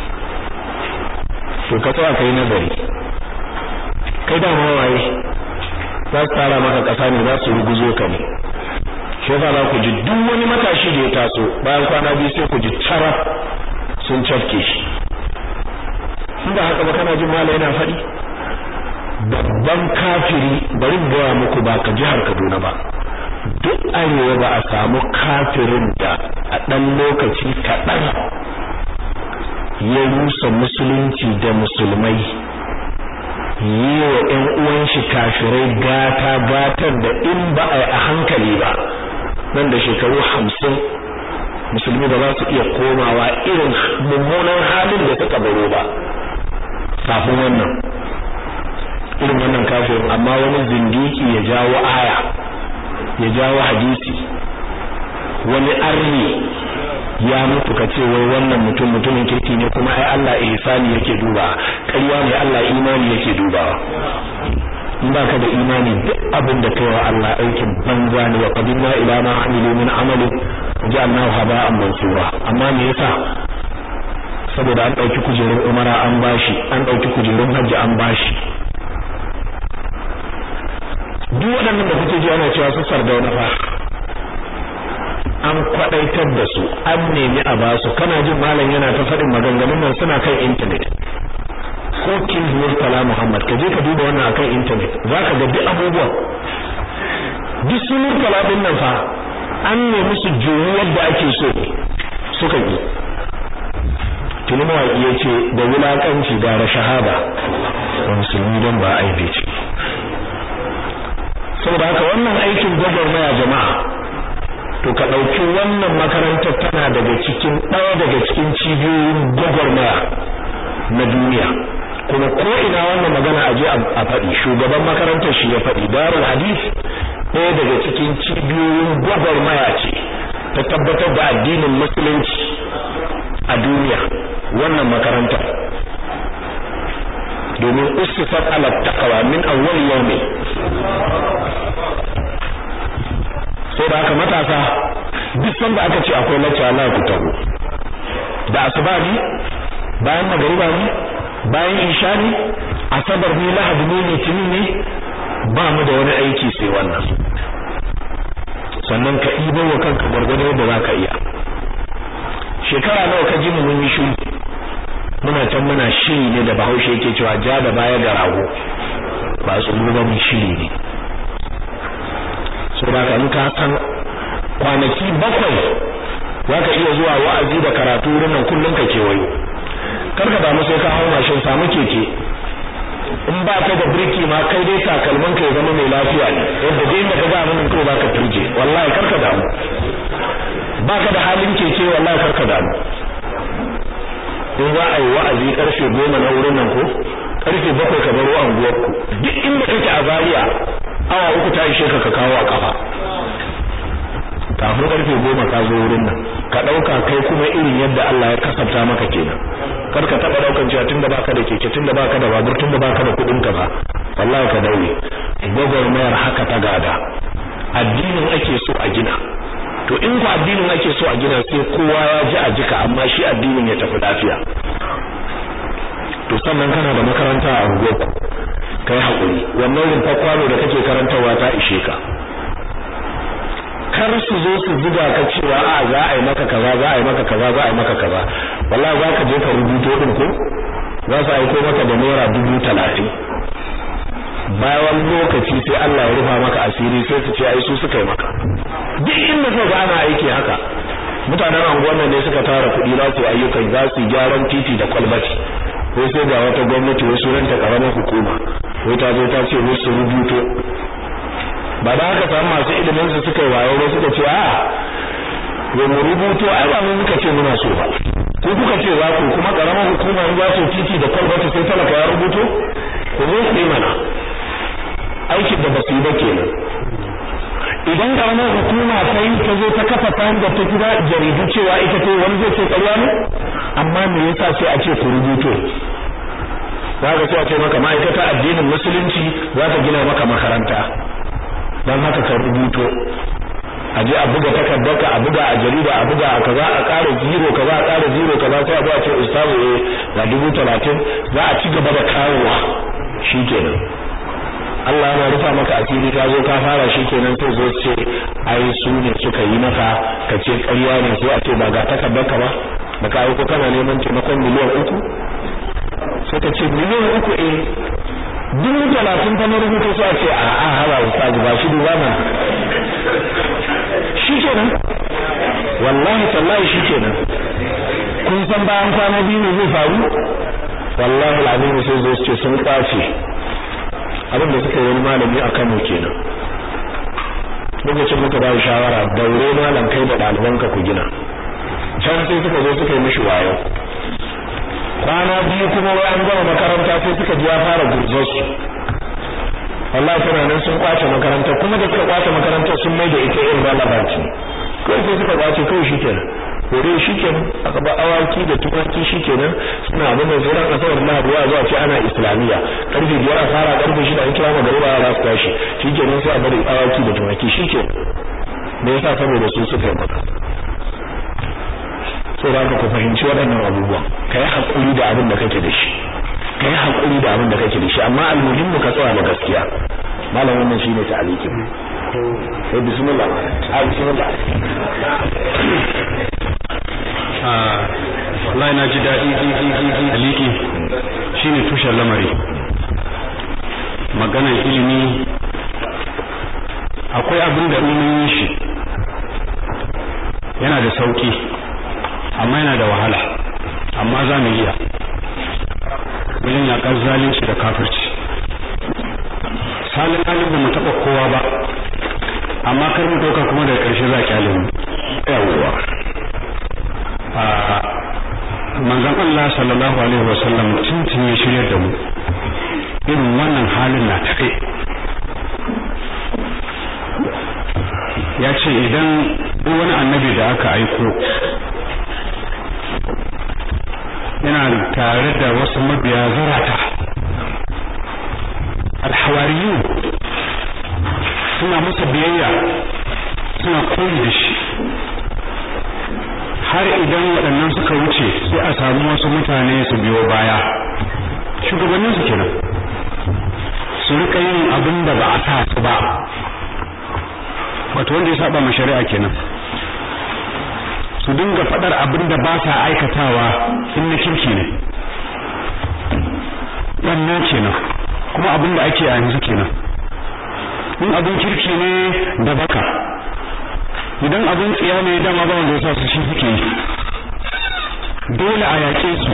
to ka tsaya kai nazari kai da ma waye za su tara maka kasa ne za su ruguzo ka ne shi yasa za ku ji duk wani matashi da ya taso bayan kwana biyu sai ku ji cara sun cafke shi in ba haka ba kana jin mala yana faɗi babban kafiri bari gaya muku ba ka jihar Kaduna ba duk arewa ba a samu kafirin da a ɗan lokaci kaɗan ya rusa musulunci da musulmai yi wa ‘yan uwan shi kafirai gata gatar da in ba a a hankali ba nan da shekaru hamsin musulmi ba za su iya komawa irin mummunan halin da suka baro ba kafin wannan irin wannan kafirin amma wani zindiki ya jawo aya ya jawo hadisi wani arni ya mutu ka ce wai wannan mutum mutumin kirki ne kuma ai Allah ihsani yake duba ƙarya ne Allah imani yake dubawa in baka da imani duk abin da kai wa Allah aikin banza ne wa qadimna ila ma amilu min amalin ja'alnahu haba'an mansura amma me yasa saboda an ɗauki kujerun umara an bashi an ɗauki kujerun hajji an bashi duk waɗannan da kuke ji ana cewa su sardauna fa an kwadaitar da su an nemi a basu kana jin malam yana ta faɗin maganganun nan suna kan intanet ko king murtala muhammad ka je ka duba wannan akan intanet za ka ga duk abubuwan duk su murtala din nan fa an nemi su juyi yadda ake so suka yi tuni mawaƙi ya ce da wulaƙanci gara shahada wa musulmi don ba aibe ce saboda haka wannan aikin gwagwarmaya jama'a to ka ɗauki wannan makarantar tana daga cikin ɗaya daga cikin cibiyoyin gwagwarmaya na duniya kuma ko ina wannan magana a je a faɗi shugaban makarantar shi ya faɗi darul hadith ɗaya daga cikin cibiyoyin gwagwarmaya ce ta tabbatar da addinin musulunci a duniya wannan makarantar domin ustifat ala taqwa min awwal yawmi sai da haka matasa duk sanda aka ce akwai lacca Allah ku taho da asuba ne bayan magariba ne bayan isha ne asabar ne lahadi ne litinin ne ba mu da wani aiki sai wannan sannan ka ɗibo wa kanka gwargwado da za ka iya shekara nawa ka ji mu mun yi shiru muna can muna shiri ne da bahaushe yake cewa ja da baya ga rago ba tsoro ba mu shiri ne so da ka in ka san kwanaki bakwai za ka iya zuwa wa'azi da karatu wurin nan kullum ka kewayo kar ka damu sai ka hau mashin samu keke in ba ka da birki ma kai dai takalman ka ya zama mai lafiya ne yadda dai inda ka ga mun ko ba ka turje wallahi kar ka damu ba ka da halin keke wallahi kar ka damu in za a yi wa'azi karfe goma na wurin nan ko karfe bakwai ka baro anguwar ku duk inda kake a Zaria awa uku ta ishe ka ka kawo a kafa kafin karfe goma ka zo wurin nan ka ɗauka kai kuma irin yadda Allah ya kasafta maka kenan kar ka taɓa ɗaukan cewa tunda baka da keke tunda baka da babur tunda baka da kuɗin ka ba wallahi ka daure gwagwarmayar haka ta gada addinin ake so a gina to in ku addinin ake so a gina sai kowa ya ji a jika amma shi addinin ya tafi lafiya to sannan kana da makaranta a unguwarku kai haƙuri wannan rumfar kwano da kake karantarwa ta ishe ka kar su zo su zuga ka cewa a za a yi maka kaza za a yi maka kaza za a yi maka kaza wallahi za ka je ka rubuto din ko za su aiko maka da naira dubu talatin bayan lokaci sai Allah ya rufa maka asiri sai su ce ai su suka yi maka duk inda suka ga ana aiki haka mutanen anguwan nan ne suka tara kuɗi za su ayyukan za su gyaran titi da kwalbati ko sai ga wata gwamnati wasu ranta karamar hukuma ko ta zo ta ce musu rubuto ba da haka samu masu ilimin su suka yi wayo ba suka ce a yo mu rubuto ai ba mun muka ce muna so ba ko kuka ce za ku kuma karamar hukuma in za su titi da kwalbati sai talaka ya rubuto ku zo ku yi mana aikin da basu yi ba kenan idan karamar hukuma ta yi ta zo ta kafa ta da ta kira jaridu cewa ita ce wani zai ce ƙarya ne amma me yasa sai a ce ku rubuto za ka sai a ce maka ma'aikata addinin musulunci za ta gina maka makaranta don haka ka rubuto a je a buga takardarka a buga a jarida a buga a kaza a ƙara zero kaza a ƙara zero kaza sai a zo a ce ustazu eh ga dubu talatin za a ci gaba da kawowa shikenan Allah yana rufa maka asiri ka zo ka fara shikenan sai zo ce ai su ne suka yi maka ka ce ƙarya ne sai a ce ba ga takardarka ba da ka ko kana neman taimakon miliyan uku sai ka ce miliyan uku eh dubu talatin ta na rubuta sai a ce a a hala ustazu ba shi duba mana shikenan wallahi tallahi shikenan kun san bayan kwana biyu ne zai faru wallahi alazim sai zo ce sun kwace abin da suka yi wani malami a Kano kenan lokacin muka ba shawara daure malam kai da ɗalibanka ku gina can sai suka zo suka yi mishi wayo kwana biyu kuma wai an gama makaranta sai suka ji ya fara gurzar su wallahi tana nan sun kwace makaranta kuma da suka kwace makaranta sun mai da ita irrelevant kai sai suka kwace kai shikenan kore shikenan aka ba awaki da tumaki shikenan suna abin da zuran asabar lahadi ya zuwa ce ana islamiyya karfe biyar a fara karfe shida an kira magariba ya su tashi shikenan sai a bari awaki da tumaki shikenan me yasa saboda su suka yi maka saboda haka ku fahimci waɗannan abubuwan ka yi haƙuri da abin da kake da shi ka yi haƙuri da abin da kake da shi amma almuhimmu ka tsaya ma gaskiya malam wannan shine ta'alikin sai bismillah a bismillah wallahi na ji daɗi aliki shine tushen lamari maganar ilimi akwai abin da in shi yana da sauki amma yana da wahala amma za mu iya wajen yaƙar zalunci da kafirci salin halin ba mu taɓa kowa ba amma kar mu ɗauka kuma daga ƙarshe za a kyale mu yawwa manzon Allah sallallahu alaihi wasallam tuntun ya shirya da mu irin wannan halin na tafe ya ce idan duk wani annabi da aka aiko yana tare da wasu mabiya zarata alhawariyu suna masa biyayya suna koyi da shi har idan waɗannan suka wuce sai a samu wasu mutane su biyo baya shugabannin su kenan su rika yin abin da ba a sa su ba wato wanda ya saba ma shari'a kenan su dinga faɗar abin da ba sa aikatawa in na kirki ne wannan kenan kuma abin da ake a yanzu kenan in abin kirki ne da baka idan abin tsiya ne dama ba wanda ya sa su shi suke yi dole a yaƙe su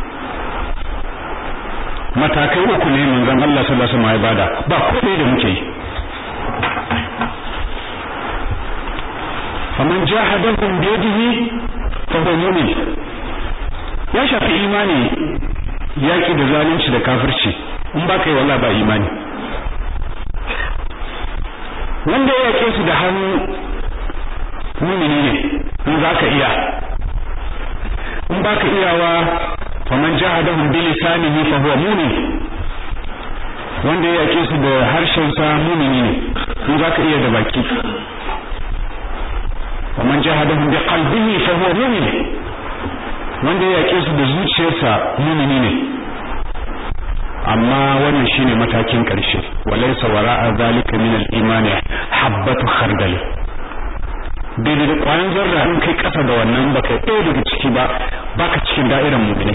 matakai uku ne manzon Allah sallallahu alaihi wasallam ya bada ba komai da muke yi faman jahadahum biyadihi fa huwa mu'min ya shafi imani yaƙi da zalunci da kafirci in ba kai wallahi ba imani wanda ya yaƙe su da hannu mumini ne in za ka iya in ba ka iyawa faman jahadahum bi lisanihi fa huwa mu'min wanda ya yake su da harshen sa mumini ne in za ka iya da baki faman jahadahum bi qalbihi fa huwa mu'min wanda ya yake su da zuciyarsa mumini ne amma wannan shine matakin karshe walaysa wara'a zalika min al-iman habbatu khardal daidai da kwayan zarra in kai kasa da wannan baka ɗaya daga ciki ba baka cikin da'irar mu'mini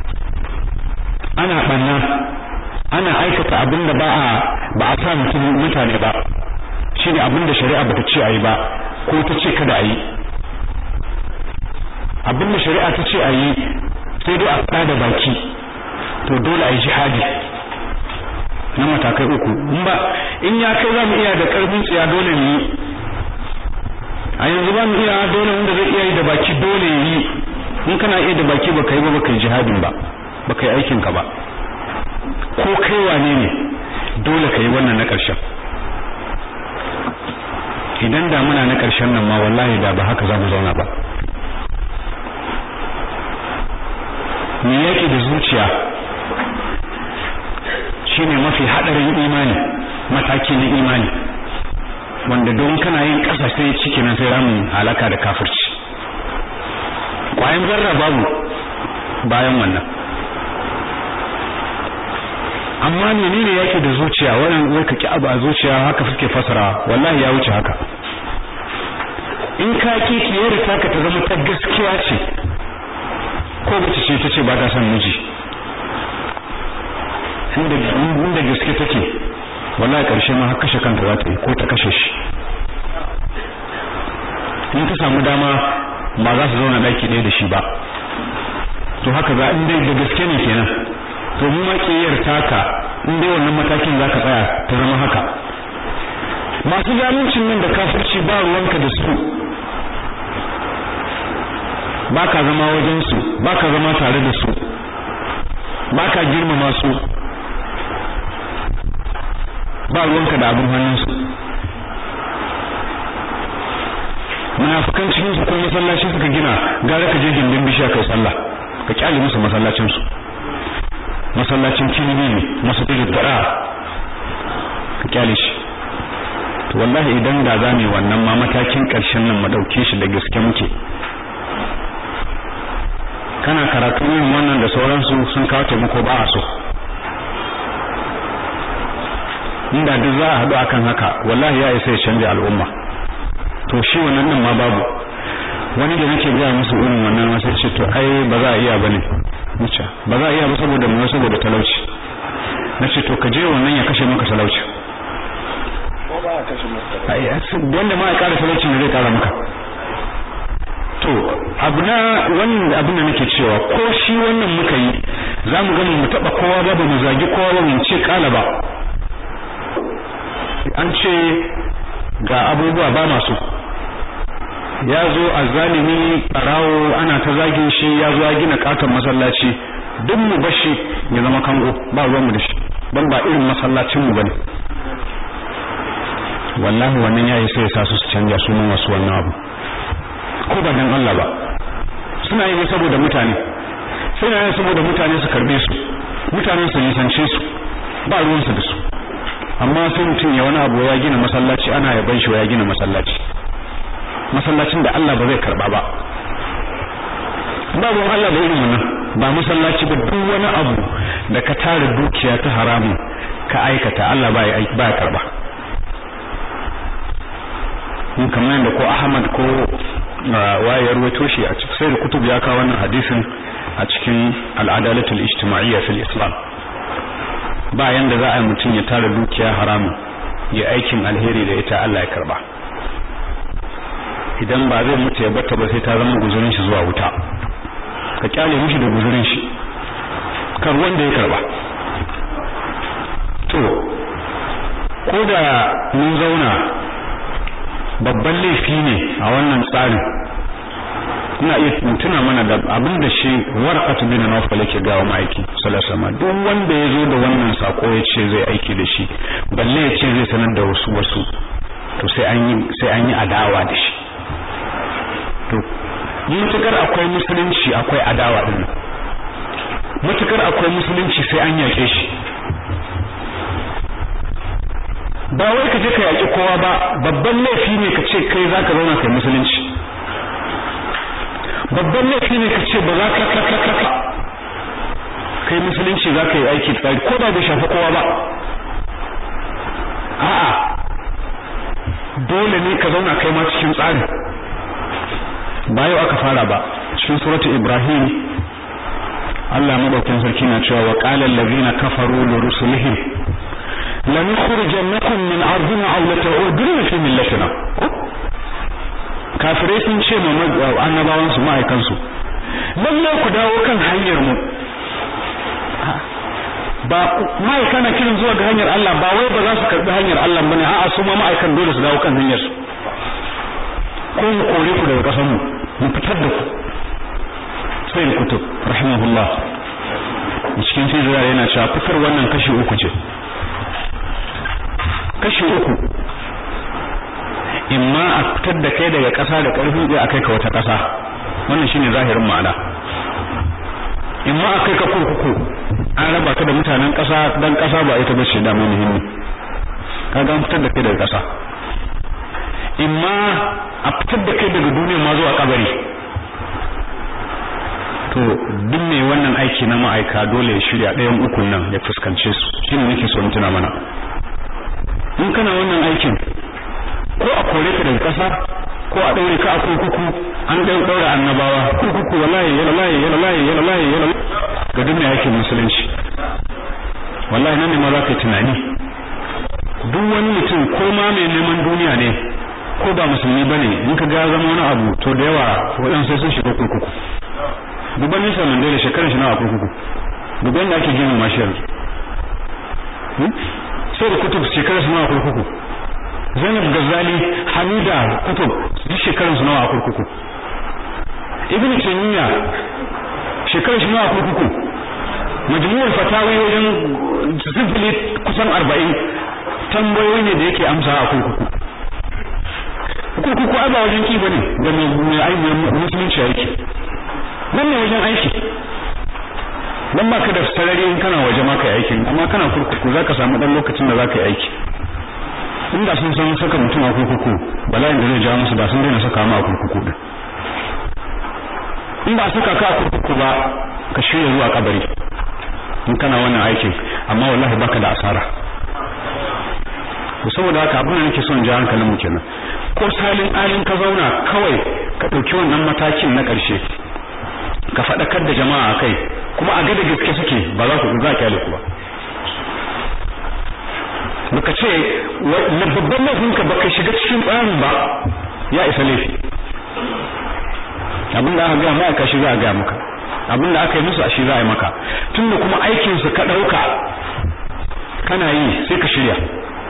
ana banna ana aikata abin da ba a ba a sa mutum mutane ba shine abin da shari'a bata ce ayi ba ko ta ce kada ayi abin da shari'a ta ce ayi sai dai a faɗa da baki to dole a yi jihadi na matakai uku in ba in ya kai za mu iya da ƙarfin tsiya dole ne a yanzu ba mu iya dole wanda zai iya yi da baki dole yi in kana iya da baki baka yi ba baka yi jihadin ba baka yi aikin ka ba ko kai wane ne dole ka yi wannan na ƙarshen idan da muna na ƙarshen nan ma wallahi da ba haka za mu zauna ba me yake da zuciya shine mafi hadarin imani mataki na imani wanda don kana yin ƙasa sai ciki nan sai ramin halaka da kafirci kwayan zarra babu bayan wannan amma menene yake da zuciya wannan wai ka ki abu a zuciya haka suke fasara wallahi ya wuce haka in ka ki kiyar ta ka ta zama ta gaskiya ce ko bace ce ta ce ba ta son miji inda inda gaske take wallahi karshe ma har kashe kanta za ta yi ko ta kashe shi in ta samu dama ba za su zauna daki ɗaya da shi ba to haka za in dai da gaske ne kenan to mu ma kiyar taka in dai wannan matakin za ka tsaya ta zama haka masu zaluncin nan da kafirci ba ruwanka da su ba ka zama wajen su ba ka zama tare da su ba ka girmama su ba ruwanka da abin hannunsu munafikan cikin su ko masallaci suka gina gara ka je gindin bishiya kai sallah ka kyale musu masallacin su masallacin kinibi ne masallacin dara ka kyale shi to wallahi idan da za mu wannan ma matakin karshen nan mu dauke shi da gaske muke kana karatu irin wannan da sauransu sun kawo taimako ba a so inda duk za a haɗu akan haka wallahi ya isa ya canja al'umma to shi wannan din ma babu wani da nake gaya musu irin wannan wasu ce to ai ba za a iya bane nace ba za a iya ba saboda mu saboda talauci nace to ka je wannan ya kashe maka talauci ai wanda ma ya kara talauci ne zai kara maka to abu na wannan abin da nake cewa ko shi wannan muka yi za mu gani mu taba kowa ba ba mu zagi kowa ba mu ce kala ba an ce ga abubuwa ba masu ya zo a zalimi ɓarawo ana ta zagin shi ya zo ya gina katon masallaci duk mu bashi ya zama kango ba ruwan mu da shi don ba irin masallacin mu bane wallahi wannan yayi sai ya sa su su canja sunan wasu wannan abu ko ba dan Allah ba suna yi saboda mutane suna yi saboda mutane su karbe su mutane su nisance su ba ruwan su da su amma sai mutum ya wani abu ya gina masallaci ana yaban shi ya gina masallaci masallacin da Allah ba zai karba ba babu Allah da irin wannan ba masallaci ba duk wani abu da ka tara dukiya ta haramun ka aikata Allah ba ya ba ya karba in kamar da ko Ahmad ko wayar wato shi a cikin sai da kutub ya kawo wannan hadisin a cikin al-adalatul ijtima'iyya fil islam ba yanda za a yi mutum ya tara dukiya haramun ya aikin alheri da ita Allah ya karba idan ba zai mutu ya batta ba sai ta zama guzurin shi zuwa wuta ka kyale mishi da guzurin shi kar wanda ya karba to ko da mun zauna babban laifi ne a wannan tsarin ina iya tuna mana da abin da shi warqatu bin nawfal yake gawa ma'aiki sallallahu alaihi duk wanda ya zo da wannan sako ya ce zai aiki da shi balle ya ce zai sanar da wasu wasu to sai an yi sai an yi adawa da shi to mutukar akwai musulunci akwai adawa din mutukar akwai musulunci sai an yake shi ba wai ka je ka yaki kowa ba babban laifi ne ka ce kai zaka zauna kai musulunci babban laifi ne ka ce ba za ka ka ka ka kai musulunci za ka yi aiki tsari ko da bai shafi kowa ba a'a dole ne ka zauna kai ma cikin tsari ba yau aka fara ba cikin suratul ibrahim Allah madaukakin sarki na cewa wa qala allazina kafaru li rusulihim lan yukhrijannakum min ardina aw la ta'uduna fi millatina kafirai sun ce ma annabawan su ma'aikan su lalle ku dawo kan hanyar mu ba ma'aika na kiran zuwa ga hanyar Allah ba wai ba za su karbi hanyar Allah bane a'a su ma ma'aikan dole su dawo kan hanyar su ko mu kore ku daga kasan mu mu fitar da ku sai da kutub rahimahullah cikin sirra yana cewa fitar wannan kashi uku ce kashi uku imma a fitar da kai daga ƙasa da ƙarfi ɗaya a kai ka wata ƙasa wannan shine zahirin ma'ana imma a kai ka kurkuku an raba ka da mutanen ƙasa dan ƙasa ba ita bace da muhimmi kaga an fitar da kai daga ƙasa imma a fitar da kai daga duniya ma zuwa kabari to duk mai wannan aiki na ma'aika dole ya shirya ɗayan ukun nan ya fuskance su shine nake so in tuna mana in kana wannan aikin ko a kore ka daga ƙasa ko a ɗaure ka a kurkuku an ɗau ɗaura annabawa kurkuku wallahi yana layi yana layi yana layi yana ga duk mai aikin musulunci wallahi nan ne ma za ka yi tunani duk wani mutum ko ma mai neman duniya ne ko ba musulmi bane in ka ga zama wani abu to da yawa waɗansu sai sun shiga kurkuku duban nisa mandela shekarar shi nawa kurkuku duban da ake gina mashi yanzu sai da kutub shekarar su nawa kurkuku zainab gazali hamida kutub duk shekarar su nawa kurkuku ibn taymiya shekarar shi nawa kurkuku majmu'ul fatawi wajen sifili kusan arba'in tambayoyi ne da yake amsa a kurkuku kurkuku ai ba wajen ki bane da mai aiki musulunci yake nan ne wajen aiki dan baka da sarari in kana waje ma kai aikin amma kana kurkuku zaka samu dan lokacin da zaka yi aiki inda sun san saka mutum a kurkuku bala'in da zai jawo musu da sun daina saka mu a kurkuku din in ba saka ka kurkuku ba ka shirya zuwa kabari in kana wannan aikin amma wallahi baka da asara to saboda haka abin da nake son ji hankalin mu kenan ko salin alin ka zauna kawai ka dauki wannan matakin na karshe ka fadakar da jama'a kai kuma a gada gaske suke ba za ku za kyale ku ba baka ce na babban laifin ka baka shiga cikin tsarin ba ya isa laifi abin da aka ga maka shi za a ga maka abin da aka yi musu a shi za a yi maka tunda kuma aikin su ka dauka kana yi sai ka shirya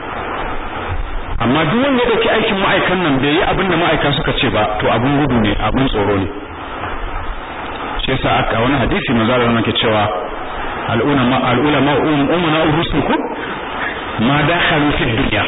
amma duk wanda ya dauki aikin ma'aikan nan bai yi abin da ma'aika suka ce ba to abin gudu ne abin tsoro ne shi yasa aka wani hadisi manzo Allah yake cewa al-ulama al-ulama umuna urusukum ma dakhalu fi dunya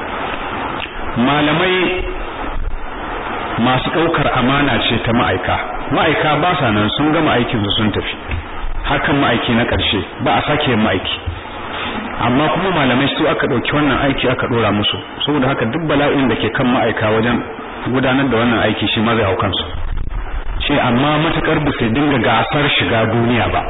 malamai masu daukar amana ce ta ma'aika ma'aika ba sa nan sun gama aikin su sun tafi hakan ma'aiki na karshe ba a sake yin ma'aiki amma kuma malamai su aka dauki wannan aiki aka dora musu saboda haka duk bala'in da ke kan ma'aika wajen gudanar da wannan aiki shi ma zai hau kansu ce amma matakar ba su dinga gasar shiga duniya ba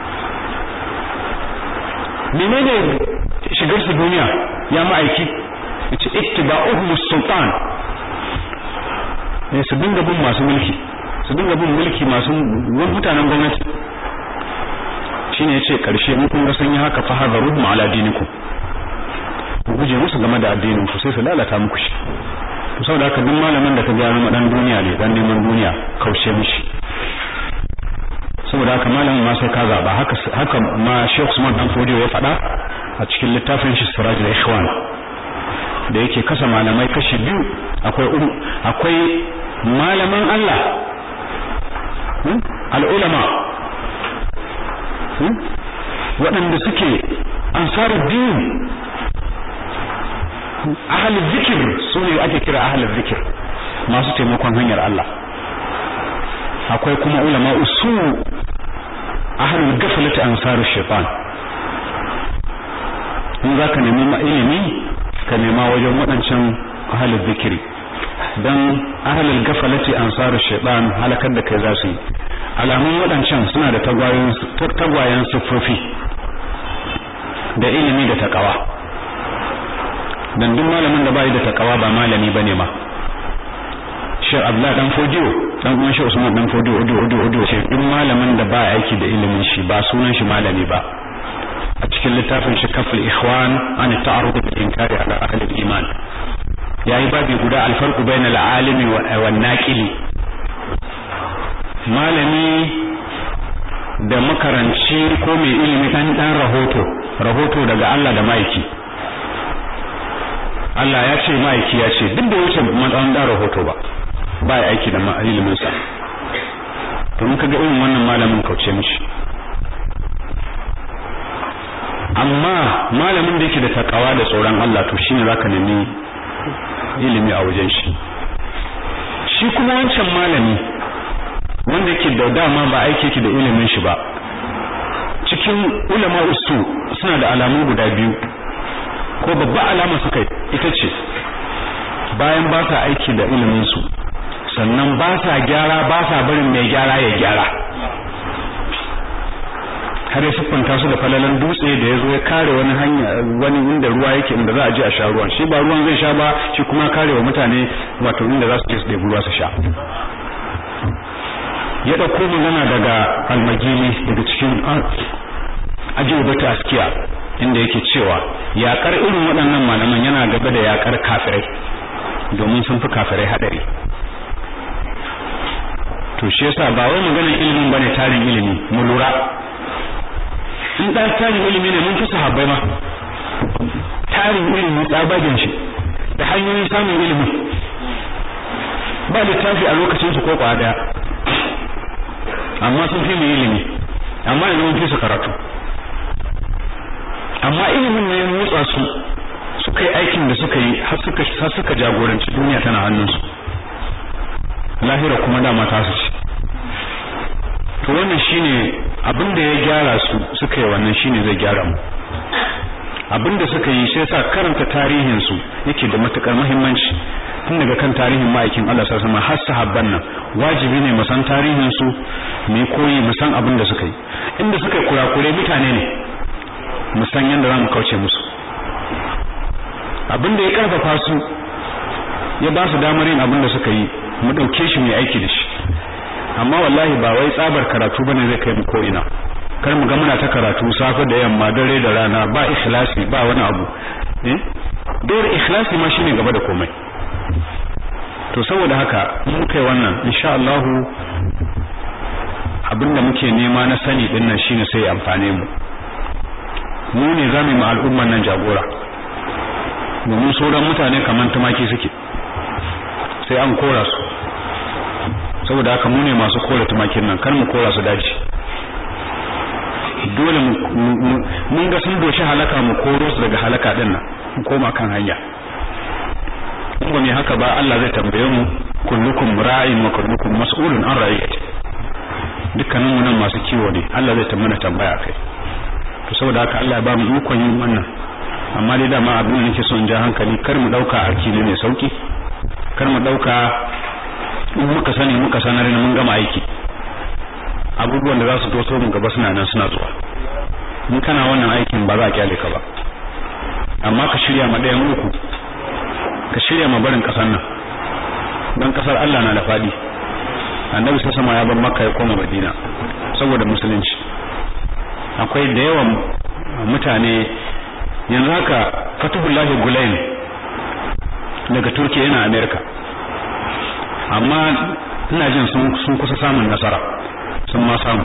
menene shigar su duniya ya ma'aiki yace ittiba'uhum sultan ne su dinga bin masu mulki su dinga bin mulki masu mutanen gwamnati shine yace karshe mun kun ga sun yi haka fa hadaruhum ala dinikum ku guje musu game da addinin ku sai su lalata muku shi to saboda haka duk malamin da ka ga zama dan duniya ne dan neman duniya kaushe mishi saboda haka malamin ma sai ka zaba haka haka ma Sheikh Usman dan Fodiyo ya faɗa a cikin littafin shi Siraj al-Ikhwan da yake kasa malamai kashi biyu akwai akwai malaman Allah al-ulama waɗanda suke ansaruddin ahalin zikir su ne ake kira ahalin zikir masu taimakon hanyar Allah akwai kuma ulama usu ahalin gafalata ansaru shaitan in za ka nemi ilimi ka nema wajen waɗancan ahalin zikiri don ahalin gafalati ansaru shaitan halakar da kai za su yi alamun waɗancan suna da tagwayen siffofi da ilimi da takawa dan duk malamin da bai da takawa ba malami bane ma Sheikh Abdullah dan Fodiyo dan uwan Sheikh Usman dan Fodiyo odo odo odo ce duk malamin da ba aiki da ilimin shi ba sunan shi malami ba a cikin littafin shi kaful ikhwan an ta'arud bil inkari ala ahli al-iman yayi babi guda al-farqu bainal alimi wa naqili malami da makaranci ko mai ilimi dan dan rahoto rahoto daga Allah da maiki Allah ya ce ma'aiki ya ce duk da wuce matsayin da rahoto ba ba ya aiki da ilimin sa to in kaga irin wannan malamin kauce mishi amma malamin da yake da takawa da tsoron Allah to shine zaka nemi ilimi a wajen shi shi kuma wancan malami wanda yake da dama ba aiki yake da ilimin shi ba cikin ulama usu suna da alamu guda biyu ko babba alama suka ita ce bayan ba sa aiki da ilimin su sannan ba sa gyara ba sa barin mai gyara ya gyara har ya siffanta su da falalan dutse da ya zo ya kare wani hanya wani inda ruwa yake inda za a je a sha ruwan shi ba ruwan zai sha ba shi kuma kare wa mutane wato inda za su je su ɗebi ruwa su sha ya ɗauko magana daga almagili daga cikin ajiyar askiya inda yake cewa yakar irin waɗannan malaman yana gaba da yakar kafirai domin sun fi kafirai haɗari to shi yasa ba wai maganar ilimin bane tarin ilimi mu lura in dan tarin ilimi ne mun fi sahabbai ma tarin ilimi tsabagen shi da hanyoyin samun ilimi ba littafi a lokacin su ko kwa daya amma sun fi mu ilimi amma yanzu mun fi su karatu amma ilimin ne ya motsa su suka yi aikin da suka yi har suka har suka jagoranci duniya tana hannunsu lahira kuma dama ta su ce to wannan shine abin da ya gyara su suka yi wannan shine zai gyara mu abin da suka yi sai sa karanta tarihin su yake da matukar muhimmanci tun daga kan tarihin ma'aikin Allah sallallahu alaihi wasallam har sahabban nan wajibi ne mu san tarihin su mu koyi mu san abin da suka yi inda suka yi kurakure mutane ne mu san yadda za mu kauce musu abin da ya karfafa su ya ba su damar yin abin da suka yi mu ɗauke shi mai aiki da shi amma wallahi ba wai tsabar karatu bane zai kai mu ko ina kar mu ga muna ta karatu safe da yamma dare da rana ba ikhlasi ba wani abu eh dole ikhlasi ma shine gaba da komai to saboda haka mun kai wannan insha Allah abinda muke nema na sani din nan shine sai amfane mu mu ne zamu yi al'umman nan jagora domin sauran mutane kaman tumaki suke sai an kora su saboda haka mu ne masu kora tumakin nan kar mu kora su daji dole mun ga sun doshi halaka mu koro su daga halaka din nan mu koma kan hanya in ba mai haka ba Allah zai tambaye mu kullukum ra'in wa kullukum mas'ulun an ra'iyati dukkanin mu nan masu kiwo ne Allah zai tambana tambaya kai to saboda haka Allah ya ba mu ikon yin wannan amma dai dama abin da nake so in ja hankali kar mu dauka aiki ne mai sauki kar mu dauka in muka sani muka sanar ne mun gama aiki abubuwan da za su doso mu gaba suna nan suna zuwa in kana wannan aikin ba za a kyale ka ba amma ka shirya ma ɗayan uku ka shirya ma barin ƙasar nan don ƙasar Allah na da faɗi annabi sai sama ya bar makka ya koma madina saboda musulunci akwai da yawan mutane yanzu haka fatuhullahi gulain daga turkiya yana america amma ina jin sun kusa samun nasara sun ma samu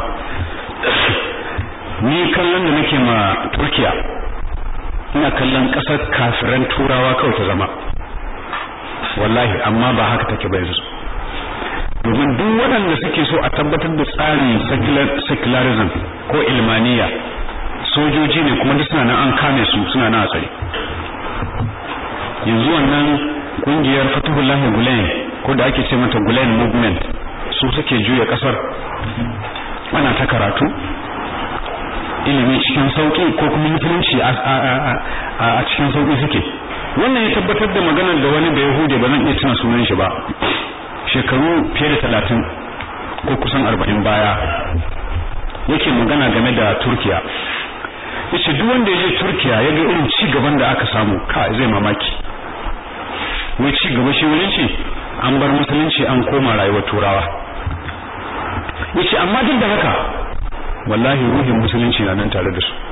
ni kallon da nake ma turkiya ina kallon kasar kafiran turawa kawai ta zama wallahi amma ba haka take ba yanzu domin duk waɗanda suke so a tabbatar da tsarin secularism ko ilmaniya sojoji ne kuma duk suna nan an kame su suna nan a tsare yanzu wannan kungiyar fatuhullahi gulen ko da ake ce mata gulen movement su suke juya kasar ana ta karatu ilimi cikin sauki ko kuma musulunci a cikin sauki suke wannan ya tabbatar da maganar da wani da yahudi ba zan iya tuna sunan shi ba shekaru fiye da talatin ko kusan arba'in baya yake magana game da turkiya yace duk wanda ya je turkiya ya ga irin ci gaban da aka samu ka zai mamaki wai ci gaba shi wurin shi an bar musulunci an koma rayuwar turawa yace amma duk da haka wallahi ruhin musulunci na nan tare da su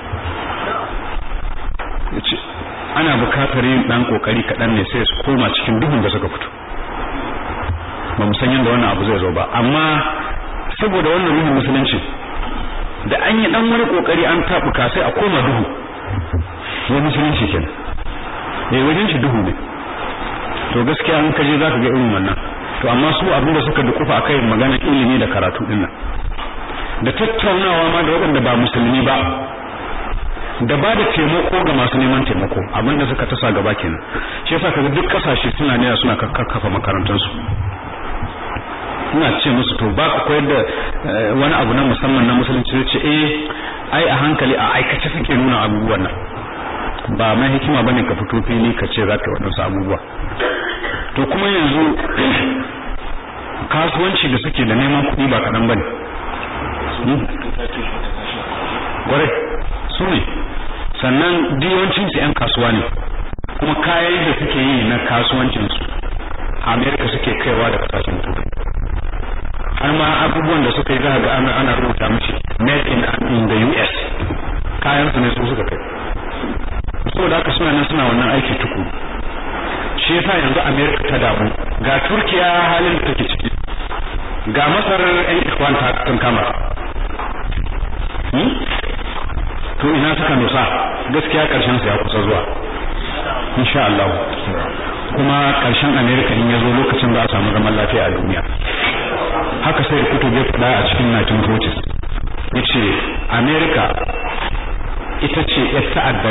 yace ana bukatar yin dan kokari kadan ne sai su koma cikin duhun da suka fito ba mu san yadda wannan abu zai zo ba amma saboda wannan ruhin musulunci da an yi dan wani kokari an tabuka sai a koma duhu wani musulunci kenan eh wajen shi duhu ne to gaskiya an kaje zaka ga irin wannan to amma su abin da suka dukufa akai magana ilimi da karatu din nan da tattaunawa ma da waɗanda ba musulmi ba da ba da taimako ga masu neman taimako abin da suka tasa gaba kenan shi yasa kaga duk kasashe suna ne suna kakkafa makarantansu ina ce musu to ba ku koyar da wani abu na musamman na musulunci ce eh ai a hankali a aikace suke nuna abubuwan nan ba mai hikima bane ka fito fili ka ce za ka yi waɗansu abubuwa to kuma yanzu kasuwanci da suke da neman kuɗi ba kaɗan bane kwarai su ne sannan yawancin su 'yan kasuwa ne kuma kayan da suke yi na kasuwancinsu amerika suke kaiwa da kasashen turai har ma abubuwan da suka yi za ga ana ana rubuta mishi made in in the US kayan su ne su suka kai saboda haka suna nan suna wannan aiki tuku shi yasa yanzu America ta damu ga Turkiya halin da take ciki ga Masar ɗan ikwan ta kan kama to ina suka nusa gaskiya karshen su ya kusa zuwa insha Allah kuma karshen America in ya zo lokacin da a samu zaman lafiya a duniya haka sai kutu bai fada a cikin 1940s yace America ita ce ya ta'adda